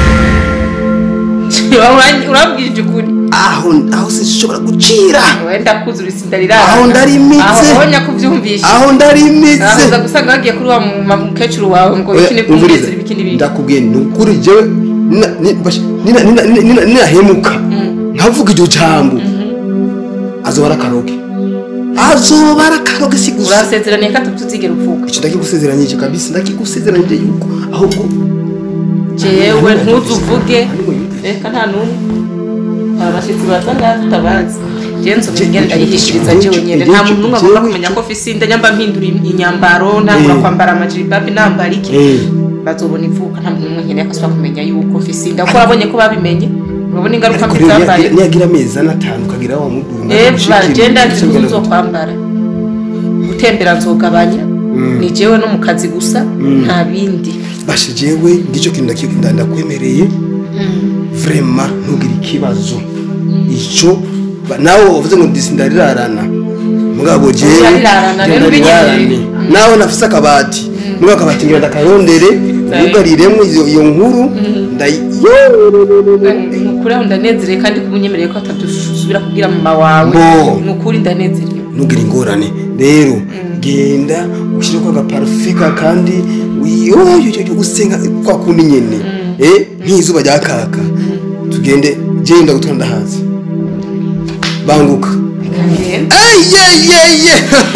Speaker 2: urabwije ukuri
Speaker 4: aho aho sinshobora gucira
Speaker 2: wenda kuzura isinda rirara
Speaker 4: Aho ndarimitse.
Speaker 2: aho nyakubyumvisha
Speaker 4: aho ndarimitse
Speaker 2: aho uza gusanga bagiye kuri wa mu- ma- mukecuru wawe ngo
Speaker 4: Oya,
Speaker 2: bikini
Speaker 4: umviriza,
Speaker 2: bw'umwezi bikini bindi
Speaker 4: ndakubwiye ni ukuri jewe nina- ni- bash- nina- nina- nina- nina- ninahemuka nkavuga iryo jambo azoba ari akaroge azoba ari akaroge si gusa
Speaker 2: urasezeraniye ko atutuzigera upfuka
Speaker 4: icyo ndakigusezeranyije kabisa ndakigusezeranyije yuko ahubwo
Speaker 2: jewe ntuzuvuge reka nta n'umwe hari abashyitsi baza ngaha tutabazi jewe nzobera ingene ndayihishiriza jewe nyene nta muntu n'umwe agomba kumenya ko ofisi nda nyamba mpindura inyambaro ntangura
Speaker 4: Eh.
Speaker 2: kwambara amajiribabi nambara iki
Speaker 4: Eh.
Speaker 2: bazobona ivuka nta muntu n'umwe nkeneye akasubira kumenya yuko ofisi nda kuko babonye ko babimenye urabona ingaruka
Speaker 4: ariko
Speaker 2: mbi
Speaker 4: rero
Speaker 2: zabaye
Speaker 4: niyagira- niyagira amezi ane atanu ukagira wa muduru
Speaker 2: eva genda nzi ko nzokwambara gutembera nzogabanya ni jewe no mu kazi gusa nta bindi
Speaker 4: bashe jewe ngicyo kintu ndaki- nda- ndakwemereye vrema ntugire ikibazo icyo ba- nawe uvuze ngo ndisi ndarirarana mugabo jewe
Speaker 2: Urarirarana, rero
Speaker 4: ndarirarane.
Speaker 2: ubinyemeye.
Speaker 4: nawe nafise akabati mugabo akabati ngira ndakarondere yugariremo iyo iyo nkuru ndayi
Speaker 2: nukuri aho ndanezerewe kandi kuba unyemereye ko atadusubira kubwira mama wawe
Speaker 4: Bo.
Speaker 2: nukuri ndanezerewe
Speaker 4: ntugire ingorane rero genda ushyire ko agaparufe ka kandi wiyoyoyo gusenga kwa kundi nyene eh nk'izuba rya kaka tugende genda gutwara ndahazi banguka
Speaker 2: kagenda
Speaker 4: eyeyeye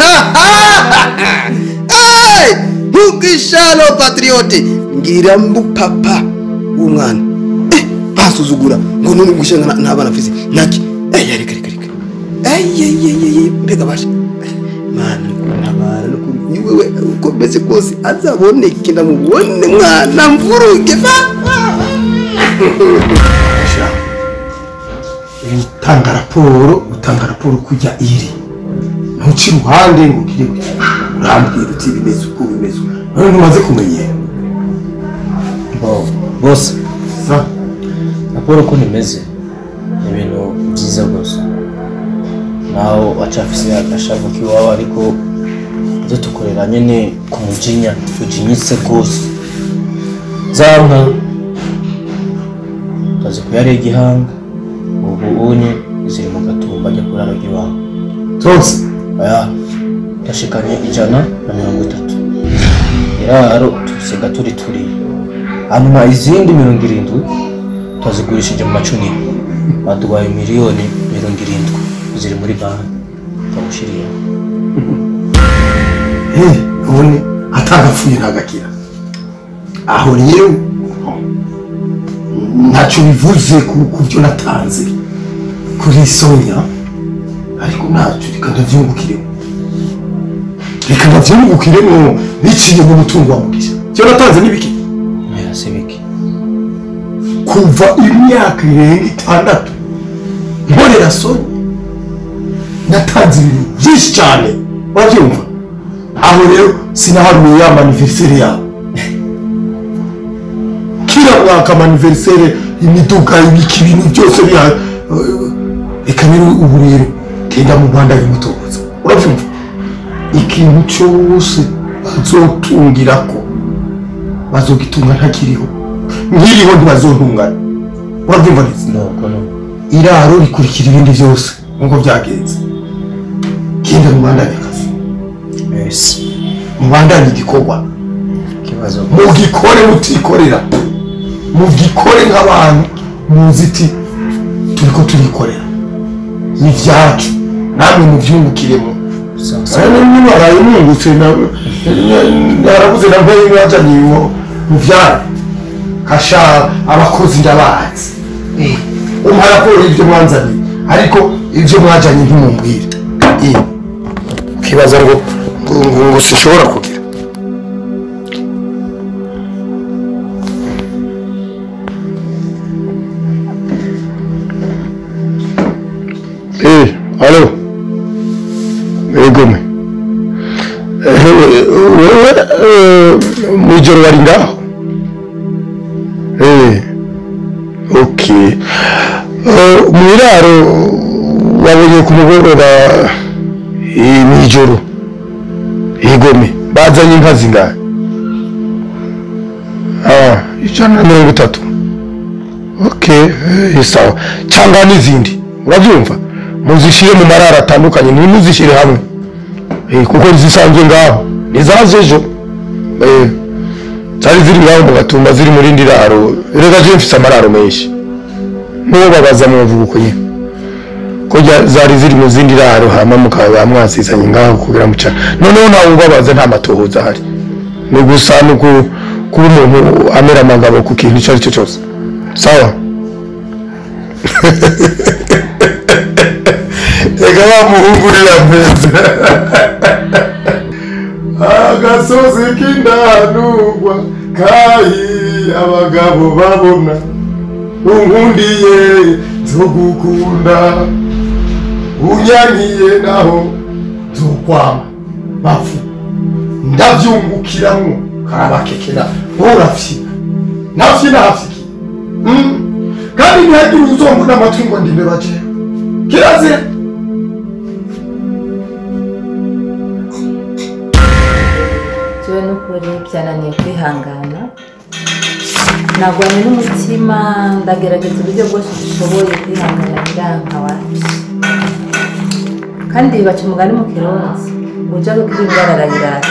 Speaker 4: ntugishalo patriote ngira mbu papa w'umwana eh basuzugura ngo none gushyira nta bana mfise naki eh reka reka reka eyeyeye mbega bashe mana ntabara no kuri ni wewe uko meze kose azaboneke ndamubone mwana mvuruge utanga raporo utanga raporo kujya iri ntuci iruhande ngo ugire urambwira uti bimeze uko bimeze uko. none ntumaze kumenyera
Speaker 7: bose
Speaker 4: Sa-
Speaker 7: raporo uko imeze ni ibintu byiza rwose naho wacafise agashavu k'iwawe ariko ibyo dukorera nyine ku mujinya tujinyitse rwose za nka tuzi kuyarega igihanga ubu unye ziri mu gatumba ajya kurara iwawe
Speaker 3: zose
Speaker 7: aya yashikanye ijana na mirongo itatu iraro tusiga turi turi hanyuma izindi mirongo irindwi twazigurishije mu macumi baduhaye miliyoni mirongo irindwi ziri muri banki twamushiriye
Speaker 3: Eh, none atagapfuye ntagakira aho rero ntacyo bivuze ku ku byo natanze kuri sonya ariko ntacyo reka ndabyungukiremo reka ndabyungukiremo biciye mu mutungo wa mugisha byo natanze n'ibiki
Speaker 7: mpera se biki
Speaker 3: kuva imyaka irenga itandatu nkorera sonya natanze ibintu byinshi cyane urabyumva aho rero sinaharuye ya maniveriseri yawe uriya mwaka amaniverisere imiduga ibiki ibintu byose biha reka rero ubu rero genda mu rwanda bimutoza urabyumva ikintu cyose bazotungirako bazogitunga ntakiriho nkiriho ntibazontungana urabyumva neza iraro rikurikira ibindi byose nk'uko byagenze genda mubandanye akazi mubandanye igikorwa
Speaker 4: ikibazo
Speaker 3: mugikore mutikorera mugikore nk'abantu muziti turiko turikorera ni vyacu namwe muvyungukiremo nibaraye mwungutse narabuze na mpeye mwajanye mu vyaro kasha abakozi ndabazi umpa raporo y'ivyo mwanzaniye ariko ivyo mwajanye ntimumbwire Eh, ukibaza ngo ngo- ngo ngo sinshobora kugira Eh, alo. Egome. Wewe mwijoro wari ngaho? Eh. Okay. Eh, Mwiraro wabonye ku mugoroba eh, mwijoro. Egome. Bazanye inka zingahe? Ah, ijana na mirongo itatu. Okay, eh, sawa. Cyangwa n'izindi. Urabyumva? Muzishyire mu marara atandukanye, ntimuzishyire hamwe. Eh, kuko zisanzwe ngaho. Nizaje ejo. Eh, zari ziri ngaho mu gatumba ziri muri rindi raro. Rega je mfise amararo menshi. N'uwo babaza muvuga uko nyine. Ko jya- zari ziri mu zindi raro hama mukaba mwasizanye ngaho kugira muca. Noneho ntawe ubabaza nta matohoza ahari. Ni gusa ni uku- kuba umuntu amera amagabo ku kintu icyo ari cyo cyose. Sawa? reka bamuhungurira mpenzi agasozi k'indanurwa kayi abagabo babona unkundiye nzogukunda unyankiye naho nzokwama bafu ndabyungukiramwo karabakekera urafyina nafyina hafyiki Mm. kandi ntihagire uzombona amatwi ngo ndime bajeho kirazira
Speaker 8: jewe n'ukuri byananiye kwihangana nagwanye n'umutima ndagerageza uburyo bwose dushoboye kwihangana biranka wapi kandi baca umugani mu kirundi uja gukira indwara arayirata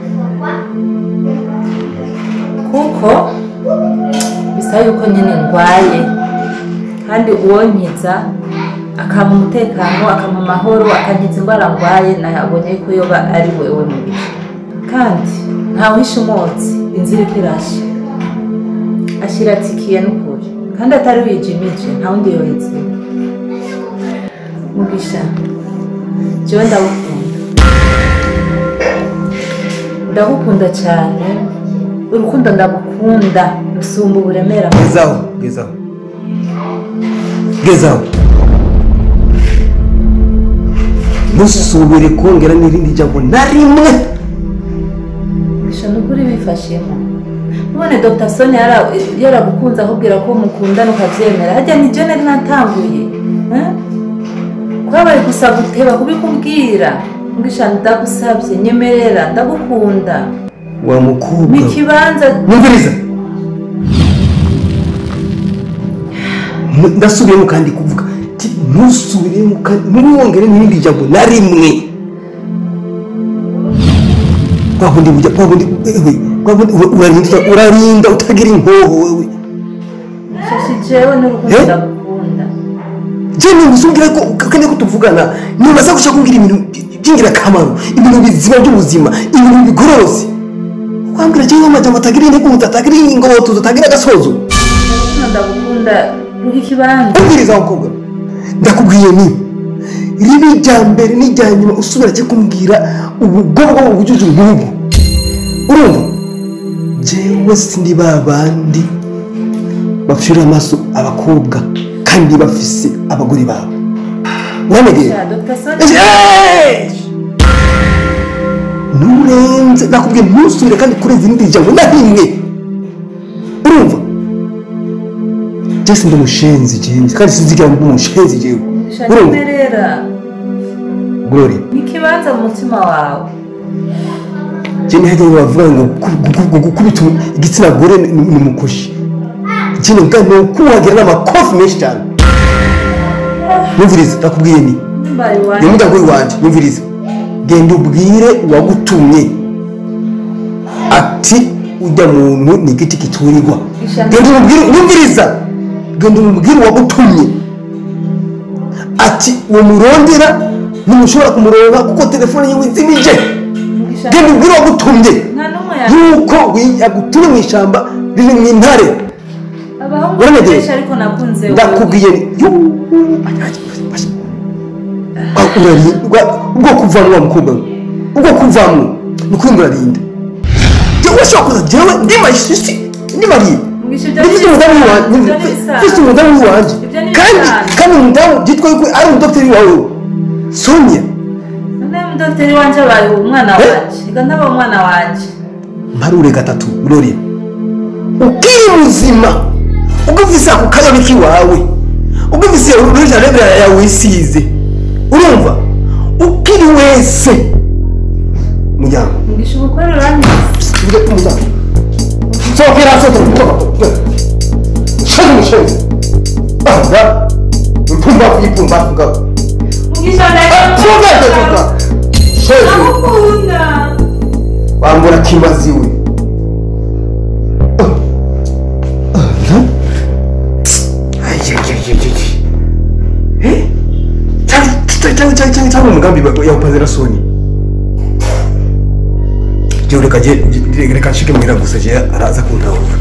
Speaker 8: kuko bisaba yuko nyine ndwaye kandi uwonkiza akampa umutekano akampa amahoro akankiza indwara ndwaye nabonye yuko yoba ari wewe mubiri kandi ntawihisha umwotsi inzira iriko irasha ashira atikiye n'ukuri kandi atari wijimije nta wundi yohetse mugisha jewe ndagukunda ndagukunda cyane urukundo ndagukunda rusumba uburemera
Speaker 4: gezaho gezaho gezaho ntusubire kongera n'irindi jambo na rimwe
Speaker 8: mugisha n'ukuri bifashemo none dr soni yara- yaragukunze akubwira ko mukundana ukabyemera hajya ni je nari natanguye eh? kwabaye gusa guteba kubikubwira mugisha ndagusabye nyemerera ndagukunda
Speaker 4: wa mukobwa
Speaker 8: mu kibanza
Speaker 4: mwumviriza Mu- ndasubiyemo kandi kuvuga ti ntusubiremo kandi ntiwongere n'irindi jambo na rimwe kwa bundi bujya kwa bundi ewe kwa bundi ura- urarinda urarinda utagira inkoho wewe
Speaker 8: shashi jewe n'urukundo
Speaker 4: Eh?
Speaker 8: ndagukunda
Speaker 4: je nimuzubwira ko kane ko tuvugana nibaza gushaka kumbwira ibintu by'ingirakamaro ibintu bizima by'ubuzima ibintu bigororotse wambwira cyangwa amajambo atagira intego atagira ingoto atagira agasozo
Speaker 8: urukundo ndagukunda ruha ikibanza
Speaker 4: ubwiriza mukobwa ndakubwiye ni ribi rya mbere n'irya nyuma usubira cyo kumbwira ubugorwa ubujuje nk'ubu urumva jewe sindi ba bandi bapfira amaso abakobwa kandi bafise abagore babo uramegeye
Speaker 8: Sha, dr soni
Speaker 4: nurenze nakubwiye ntusubire kandi kurenza irindi jambo na rimwe urumva jesi ndi umushenzi jewe kandi sinzigira mba umushenzi jewe urumva
Speaker 8: shanyemerera
Speaker 4: glory
Speaker 8: n'ikibanza mu mutima wawe
Speaker 4: je ntihagire bavuga ngo gu- gu- gu- gukubita igitsina gore ni ni umukoshi ikindi bwa ni ukuhagira n'amakofi menshi cyane nyumviriza ndakubwiye ni
Speaker 8: mbaye
Speaker 4: ni
Speaker 8: iwanjye
Speaker 4: umugabo w'iwanje nyumviriza genda ubwire uwagutumye ati ujya muntu ni igiti kiturirwa
Speaker 8: Ishami-
Speaker 4: genda umubwire nyumviriza genda umubwire uwagutumye ati uwo murondera ntimushobora kumuronka kuko telefone yiwe izimije
Speaker 8: Mugisha,
Speaker 4: genda ubwire uwagutumye
Speaker 8: nta n'umwe ya
Speaker 4: yuko wi- yagutumye mu ishyamba riri mu intare
Speaker 8: abahungu
Speaker 4: Uramedeye?
Speaker 8: benshi ariko nakunze wowe.
Speaker 4: ndakubwiye yuuu urarindwa ubwo kuvamwo wa mukobwa we ubwo kuvamwo ni ukuri ngo urarinda jewe ushobora kuza jewe ndi mayisisi ndi mariye
Speaker 8: Mugisha, ibyo
Speaker 4: ndifite
Speaker 8: ni
Speaker 4: umudamu
Speaker 8: ibisanzwe,
Speaker 4: wanjye
Speaker 8: ibyo ni ibisanzwe.
Speaker 4: mfite umudamu w'iwanjye
Speaker 8: Ibyo ni
Speaker 4: kandi
Speaker 8: ibisanzwe.
Speaker 4: kandi umudamu byitwa yuko ari umudogiteri wawe sonia
Speaker 8: none mudogiteri wanje abaye umwana
Speaker 4: Eh?
Speaker 8: wanje reka ntaba umwana wanje
Speaker 4: mparure gatatu gloria ukiri muzima ugufise ako kayobe k'iwawe ugufise uruja rebera yawe wisize urumva ukiri wese muryango
Speaker 8: mugisha ubukore uranyiza
Speaker 4: Uje umuryango sokera sotoka shani mushenzi aha mpumbavu y'ipumbavu ngabo
Speaker 8: mugisha
Speaker 4: funga toka shani
Speaker 8: ndagukunda
Speaker 4: wambura kimaziwe cyangwa umugambi yawupazira soni jyewe reka jye- jye- reka nshike muhira gusa je araza kuntahura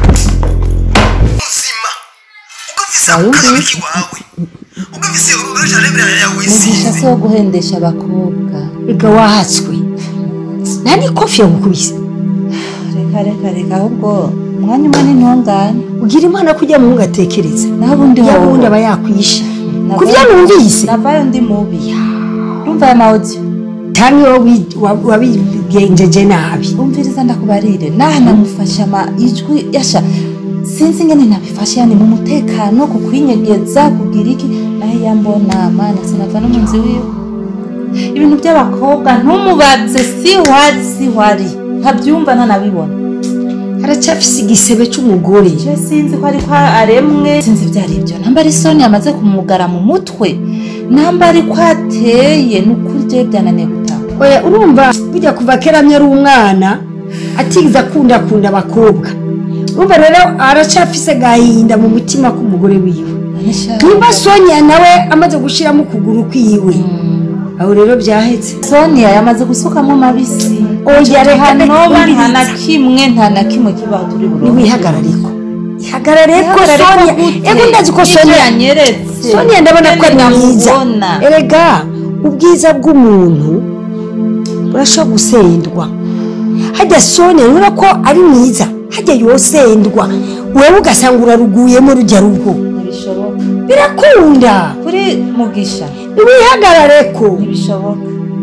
Speaker 4: muzima ugafise akayobe kiwawe ugafise uruja rebera yawe
Speaker 8: mugisha si wo guhendesha abakobwa
Speaker 6: reka wahatswe nta n'ikofi yagukubise
Speaker 8: reka reka reka ahubwo umwanya umwe n'intungane
Speaker 6: ugira imana kujya mu ngatekereza
Speaker 8: naho ubundi
Speaker 6: ya
Speaker 8: hoho
Speaker 6: wundi aba yakwishe
Speaker 8: Navayo-
Speaker 6: ku byo numvise
Speaker 8: navayo ndi mubi urumva aya mawudiyo
Speaker 6: cyangwa wowe wa- wabigenjeje nabi
Speaker 8: umviriza ndakubarire naha namufashe ama ijwi yasha sinzi ingene nabifashe yani mu mutekano ku kwinyegeza kugira iki naho yambona mana sinava no mu nzu wiwe ibintu by'abakobwa ntumubaze si wari si wari ntabyumva ntanabibona
Speaker 6: aracyafise igisebe cy'umugore
Speaker 8: je sinzi ko ariko aremwe sinzi ibyo ari byo namba ari soni yamaze kumugara mu mutwe namba ariko ateye ni ukuri je byananiye gutaha
Speaker 6: oya urumva burya kuva kera amye ari umwana atigeze akunda akunda abakobwa urumva rero aracyafise gahinda mu mutima k'umugore wiwe niba sonia nawe amaze gushyiramo ukuguru kwiwe aho rero byahetse
Speaker 8: sonia yamaze gusukamo amabisi
Speaker 6: oya reka
Speaker 8: hanoba nta na
Speaker 6: ndekubwiriza
Speaker 8: kimwe nta na kimwe kibaho turi burundu
Speaker 6: niwihagarare ko ihagarare ko
Speaker 8: Ihagarare ko
Speaker 6: sonia
Speaker 8: gute?
Speaker 6: ego ndazi ko
Speaker 8: Ibyo
Speaker 6: sonia
Speaker 8: yanyeretse
Speaker 6: sonia ndabona ko ari
Speaker 8: Nyene
Speaker 6: mwiza
Speaker 8: namubona.
Speaker 6: erega ubwiza bw'umuntu burashobora gusendwa hajya sonia urabona ko ari mwiza hajya yosendwa wewe ugasanga uraruguyemo rujya rugo
Speaker 8: ntibishoboka
Speaker 6: birakunda
Speaker 8: kuri mugisha
Speaker 6: niwihagarare ko
Speaker 8: ntibishoboka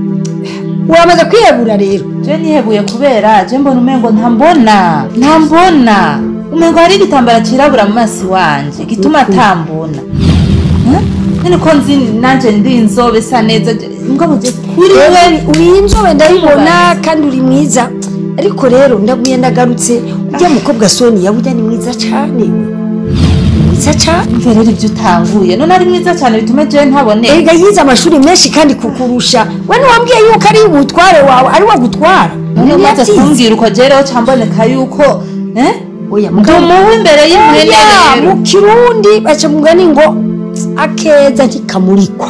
Speaker 6: wamaze kwiyegura rero
Speaker 8: je nihebuye kubera je mbona umengo ntambona ntambona umengo hari igitambara cirabura mu maso wanje gituma atambona Eh? none ko nzi nanje ndi inzobe sa neza je- mugabo je kuri we
Speaker 6: uri inzobe ndabibona kandi uri mwiza ariko rero ndaguye ndagarutse ujya mukobwa sonia burya ni mwiza cyane Ni mwiza cyane
Speaker 8: mve rero ibyo utanguye none ari mwiza cyane bitume je ntabone
Speaker 6: erega yize amashuri menshi kandi kukurusha we ntiwambwiye yuko ari umutware wawe ari wagutwara
Speaker 8: none umaze
Speaker 6: Ntiyabyize.
Speaker 8: kumbwira uko jereho camboneka yuko eh?
Speaker 6: oya
Speaker 8: ndi
Speaker 6: mugabo
Speaker 8: umuhu imbere y'impene
Speaker 6: Oya,
Speaker 8: rero
Speaker 6: mu kirundi baca mugani ngo akeza ntikamurikwa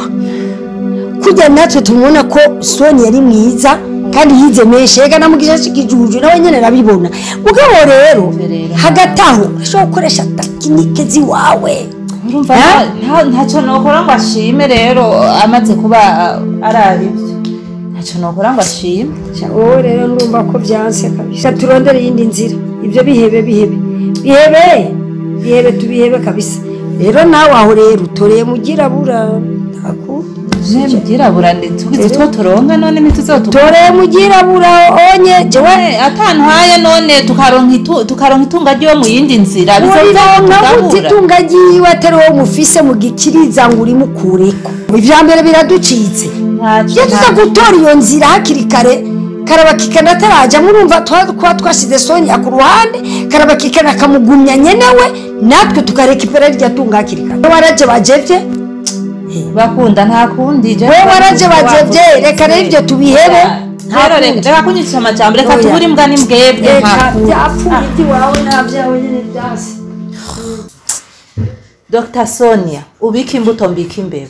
Speaker 6: kujya natwe tumubona ko soni yari mwiza kandi yize menshi reka namugisha kijuju nawe nyine arabibona mugabo rero
Speaker 8: Rero.
Speaker 6: hagati aho ashobora gukoresha tekinike ziwawe
Speaker 8: urumva
Speaker 6: Eh?
Speaker 8: nta- nta- ntacyo nokora ngo ashime rero amaze kuba uh, araba ibyo ntacyo nokora ngo ashime
Speaker 6: wowe rero ndumva ko byanse kabisa turondere iyindi nzira ibyo bihebe bihebe bihebe bihebe tubihebe kabisa rero nawe aho rero utoreye mu girabura ntaku
Speaker 8: je mubyirabura tugize two turonka none ntituzotuka
Speaker 6: tore mugirabura onye jewe
Speaker 8: atantwaye none tukaronka itu- tukaronka itunga ryo mu yindi nzira
Speaker 6: urironka
Speaker 8: bizotugabura
Speaker 6: gutitunga ryiwe atari wowe mufise mugikiriza ngo urimukureko ivya mbere biraducitse
Speaker 8: Ntaco-
Speaker 6: iyo tuza
Speaker 8: ntaco.
Speaker 6: gutora iyo nzira hakiri kare karabakikana ataraja murumva twa- kuba twashize sonya ku ruhande karabakikana akamugumya nyenewe natwe tukarekipera rya tunga hakiri kare waraje bajevye
Speaker 8: bakunda nta kundi je
Speaker 6: Wowe waraje bajevye, reka rero ivyo tubihebe. Nta
Speaker 8: rero
Speaker 6: kundi.
Speaker 8: reka reka kunyicisha amajambo reka
Speaker 6: Oya.
Speaker 8: tubure imbwa n'imbwebwe nta
Speaker 6: eka
Speaker 8: kundi.
Speaker 6: byapfuye ibyo iwawe nta byawe nyine byasi
Speaker 8: Dr Sonia ubika imbuto mbika imbeba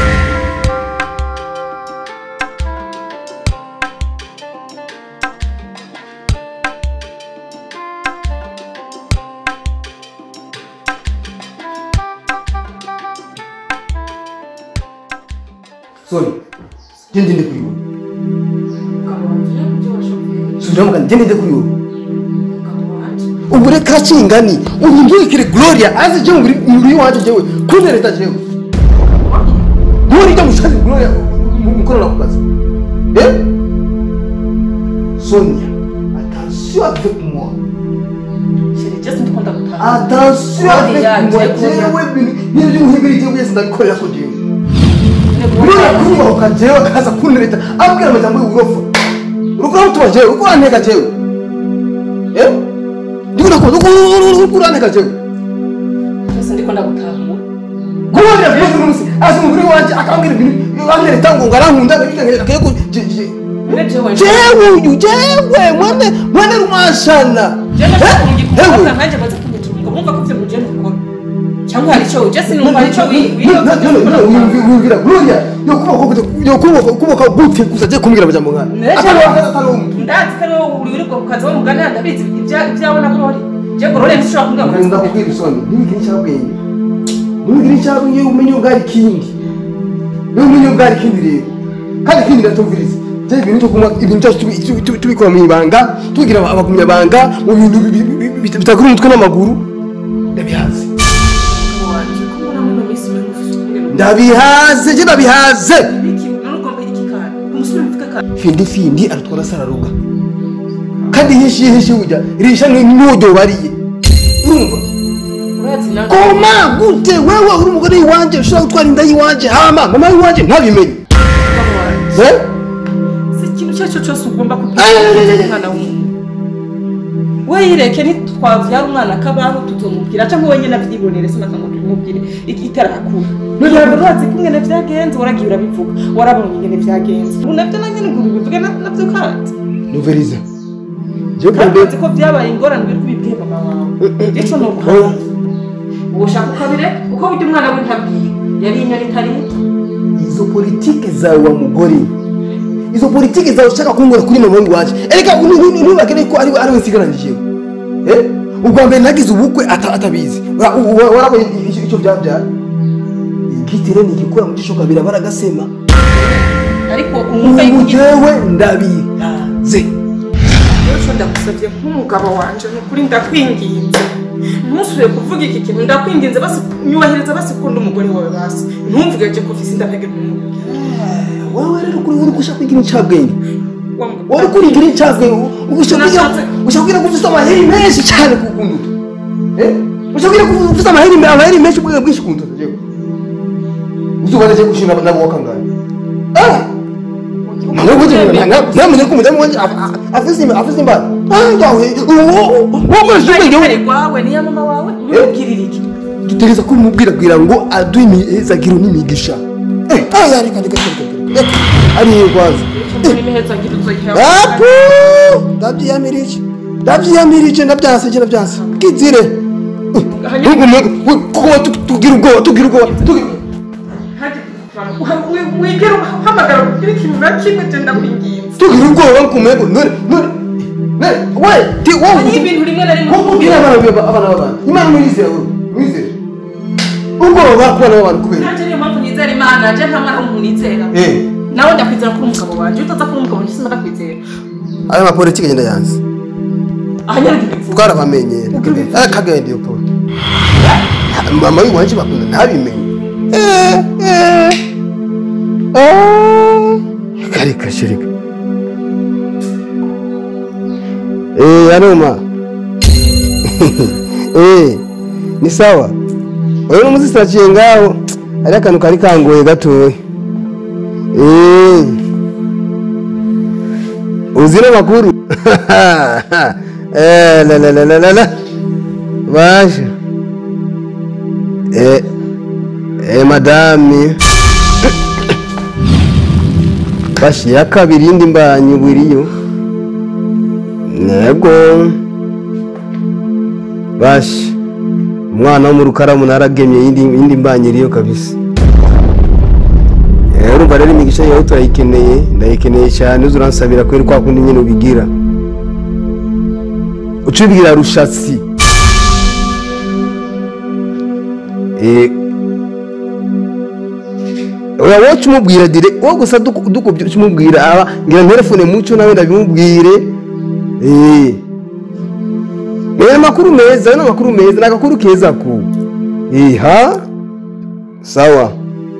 Speaker 4: soni genda inde kuri wowe subiramo kandi genda inde kuri wowe ubu reka kingani ubu ndubikire gloria aze jewe muri muri wanje jewe kuntereta jewe muri ijya mushikazi gloria mukorana ku kazi eh sonia attention avec moi attention avec moi jewe bintu bintu by'umuhibiri jewe yese ndabikorera ko jewe gloria kubahuka jewe akaza kuntereta abwira amajambo y'uburofa urukora mutuma jewe urukora nteka jewe eh ndiko nakubona urukora nteka jewe guhurira ku munsi n'umunsi azi umugore wanjye akambwira ibintu amwereka ngo ngarankunda akaye ko jewe uyu jewe mwene mwene rumashana
Speaker 2: cyangwa hari icyo ujya sinumva hari icyo
Speaker 4: wiyumvira gloria yokuboka gute gusa je kumbwira amajambo nkaya atari wakaza atari umuntu
Speaker 2: ndazi ko ariwo uri uri ku kazi w'umugani ndabizi ibya- ibyawe na gorori je gorori ntishobora kumbwira ngo
Speaker 4: ndakubwira isoni ntibigire icyabwenge ntibigire icyabwenge iyo umenye ubwari ikindi iyo umenye ubwari ikindi rero kandi ikindi iratumviriza je ibintu cyo kunywa ibintu cyacu tubi- tubi- tubi- tubikora mu ibanga tubigira abagumyabanga mu bintu bi- bi- bi- bi- bitagura umutwe n'amaguru ndabihaze
Speaker 2: wanje ko mbona muri ino minsi uri gufite ubwenge
Speaker 4: ndabihaze je ndabihaze
Speaker 2: biki n'urugomba iki kandi umusore mvuga kandi
Speaker 4: findi findi aratwara sararuga kandi hishi hishi ujya risha n'uburyo bariye urumva
Speaker 2: urazi nawe
Speaker 4: koma gute wewe uri umugore w'iwanje ushobora gutwara inda y'iwanje hama mama w'iwanje ntabimenye Eh?
Speaker 2: si ikintu icyo ari cyo cyose ugomba
Speaker 4: Ay,
Speaker 2: kubwira
Speaker 4: ay, ay, ay.
Speaker 2: umwana w'umuntu we yireke ntitwavyara umwana akabaho tutomubwira cyangwa wenyine avyibonere sinaka ngo tubimubwire iki- itarakura ntabwo urazi ko ingene vyagenze waragiye urabivuga warabonye ingene vyagenze ubu navyo na nyene ngo ubivuge na- navyo kandi
Speaker 4: Noveliza. Je
Speaker 2: kandi
Speaker 4: kumbe
Speaker 2: uzi ko vyabaye ingorane biri kubibwiye mama wawe ico ni ubuhanga ubu ushaka ukabireka kuko burya umwana we ntabwiye yari inyoni itarita
Speaker 4: izo politike zawe wa mugore izo politike zawe ushaka kunkora kuri mama w'iwanje ereka ntubakene ko ari ari we nsigaranije eh ubwa mbere nagize ubukwe ata- atabizi Wa- wa- warabonye icyo- icyo byabyara igitire ni igikora mu gishoka birabara gasema
Speaker 2: ariko umva
Speaker 4: ubu
Speaker 2: yuko
Speaker 4: jewe ndabihaze
Speaker 2: Yesu ndagusabye nk'umugabo wanje ni ukuri ndakwinginze ntusubire kuvuga iki kintu ndakwinginze basi nyubahiriza basi ukunda umugore wawe basi ntumvuge je ko ufise indapege n'umuntu
Speaker 4: wowe rero kuri uri gushaka kwigira incabwenge wari kurigira incabwenge ushaka kugira ko ufite amaheri menshi cyane ku kuntu ushaka kugira ko ufite amaheri amaheri menshi ubwenge bwinshi ku ntoki jewe uzuba ndaje gushina nabo wakangaye ah Mwana wote namenye ko umudamu wanje afise afise imbara ah yawe wowe ubwenge
Speaker 2: ari rwawe niya mama wawe ubibwirira iki
Speaker 4: dutegereza kumubwirabwira ngo aduhe imihezagiro n'imigisha eh ah yareka reka reka reka ari kwanza
Speaker 2: muri miheza ngira uzoyiha
Speaker 4: apu ndabyiyamirije ndabyiyamirije ndabyase ndabyase kizire ntugume kuko tugira ubwoba tugira ubwoba tugira
Speaker 2: wigera uhamagara kugira ikintu na kimwe je ndakwinginze
Speaker 4: tugira ubwoba kumego none none none we ti
Speaker 2: hari
Speaker 4: wowe
Speaker 2: ibintu rimwe na rimwe
Speaker 4: kubwira abana baba abana b'abantu imana mwizera wowe mwizera ubwoba kubana b'abantu kubera
Speaker 2: nanje niyo mpamvu nizera imana je nta mwana w'umuntu nizera
Speaker 4: eh
Speaker 2: nawe ndakwizera kuri umugabo wanje iyo utaza kuri umugabo wanje sindakwizera
Speaker 4: aya mapolitiki agenda yanze
Speaker 2: aha nyine tubivuga
Speaker 4: twarabamenyera akagenda iyo polo mama w'iwanje bakunda ntabimenye Eh, eh. Ah, kareka shirika eh anoma eh ni sawa oyo n'umuzi sitaciye ngaho hari akantu kari kangoye gatoya eh uzi n'amakuru eh la la la la la la basha eh eh madame bashi ya kabiri indi mbanyi buriyo nego bashi umwana wo mu rukaramu naragemye indi indi mbanyi iriyo kabisa Eh, urumva rero imigisha yawe turayikeneye ndayikeneye cyane uzi uransabira kubera kwa kundi nyine ubigira ucibwira rushatsi Eh, oya wowe umubwira dire wowe gusa duku- dukubye umubwira aba ngira nterefone muco nawe ndabimubwire eh ni amakuru meza ni amakuru meza ni agakuru keza ku eh ha sawa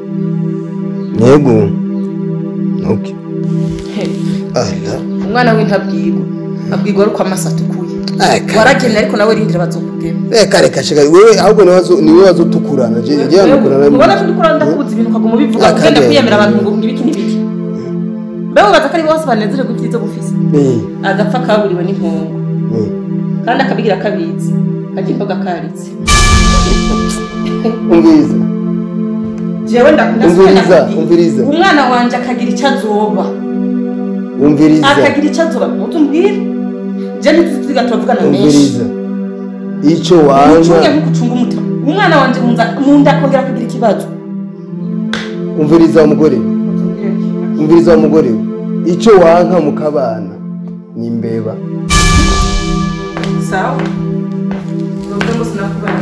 Speaker 4: yego okay ala
Speaker 2: umwana w'intabwirwa abwirwa ari uko amasa atukuye
Speaker 4: Aka.
Speaker 2: waragenda ariko nawe rindira bazokugema
Speaker 4: reka reka shaka wewe ahubwo niwe wazo niwe wazotukurana je je amukurana
Speaker 2: ubona ko dukora ndakuzi ibintu ukaguma ubivuga
Speaker 4: Aka
Speaker 2: ugenda
Speaker 4: rero.
Speaker 2: kwiyamira abantu ngo ngibiki n'ibiki mbeho baza ko ari bose banezererwa ibyiza bufise
Speaker 4: eh
Speaker 2: agapfa kaburiwe n'impungu
Speaker 4: eh
Speaker 2: kandi akabigira kabitse kagira imboga karitse
Speaker 4: umviriza
Speaker 2: jewe ndakunda
Speaker 4: umviriza umviriza
Speaker 2: umwana wanje akagira icyo azoba
Speaker 4: umviriza
Speaker 2: akagira icyo azoba mutumbwire je ntituziga turavugana menshi
Speaker 4: umviriza icyo
Speaker 2: ucunge
Speaker 4: wanga
Speaker 2: nkuko ucunga umutima umwana wanje munza- munda akongera kugira ikibazo
Speaker 4: umviriza umugore umviriza umugore icyo wanka mukabana ni imbeba
Speaker 2: sawa uvuga ngo sinakubana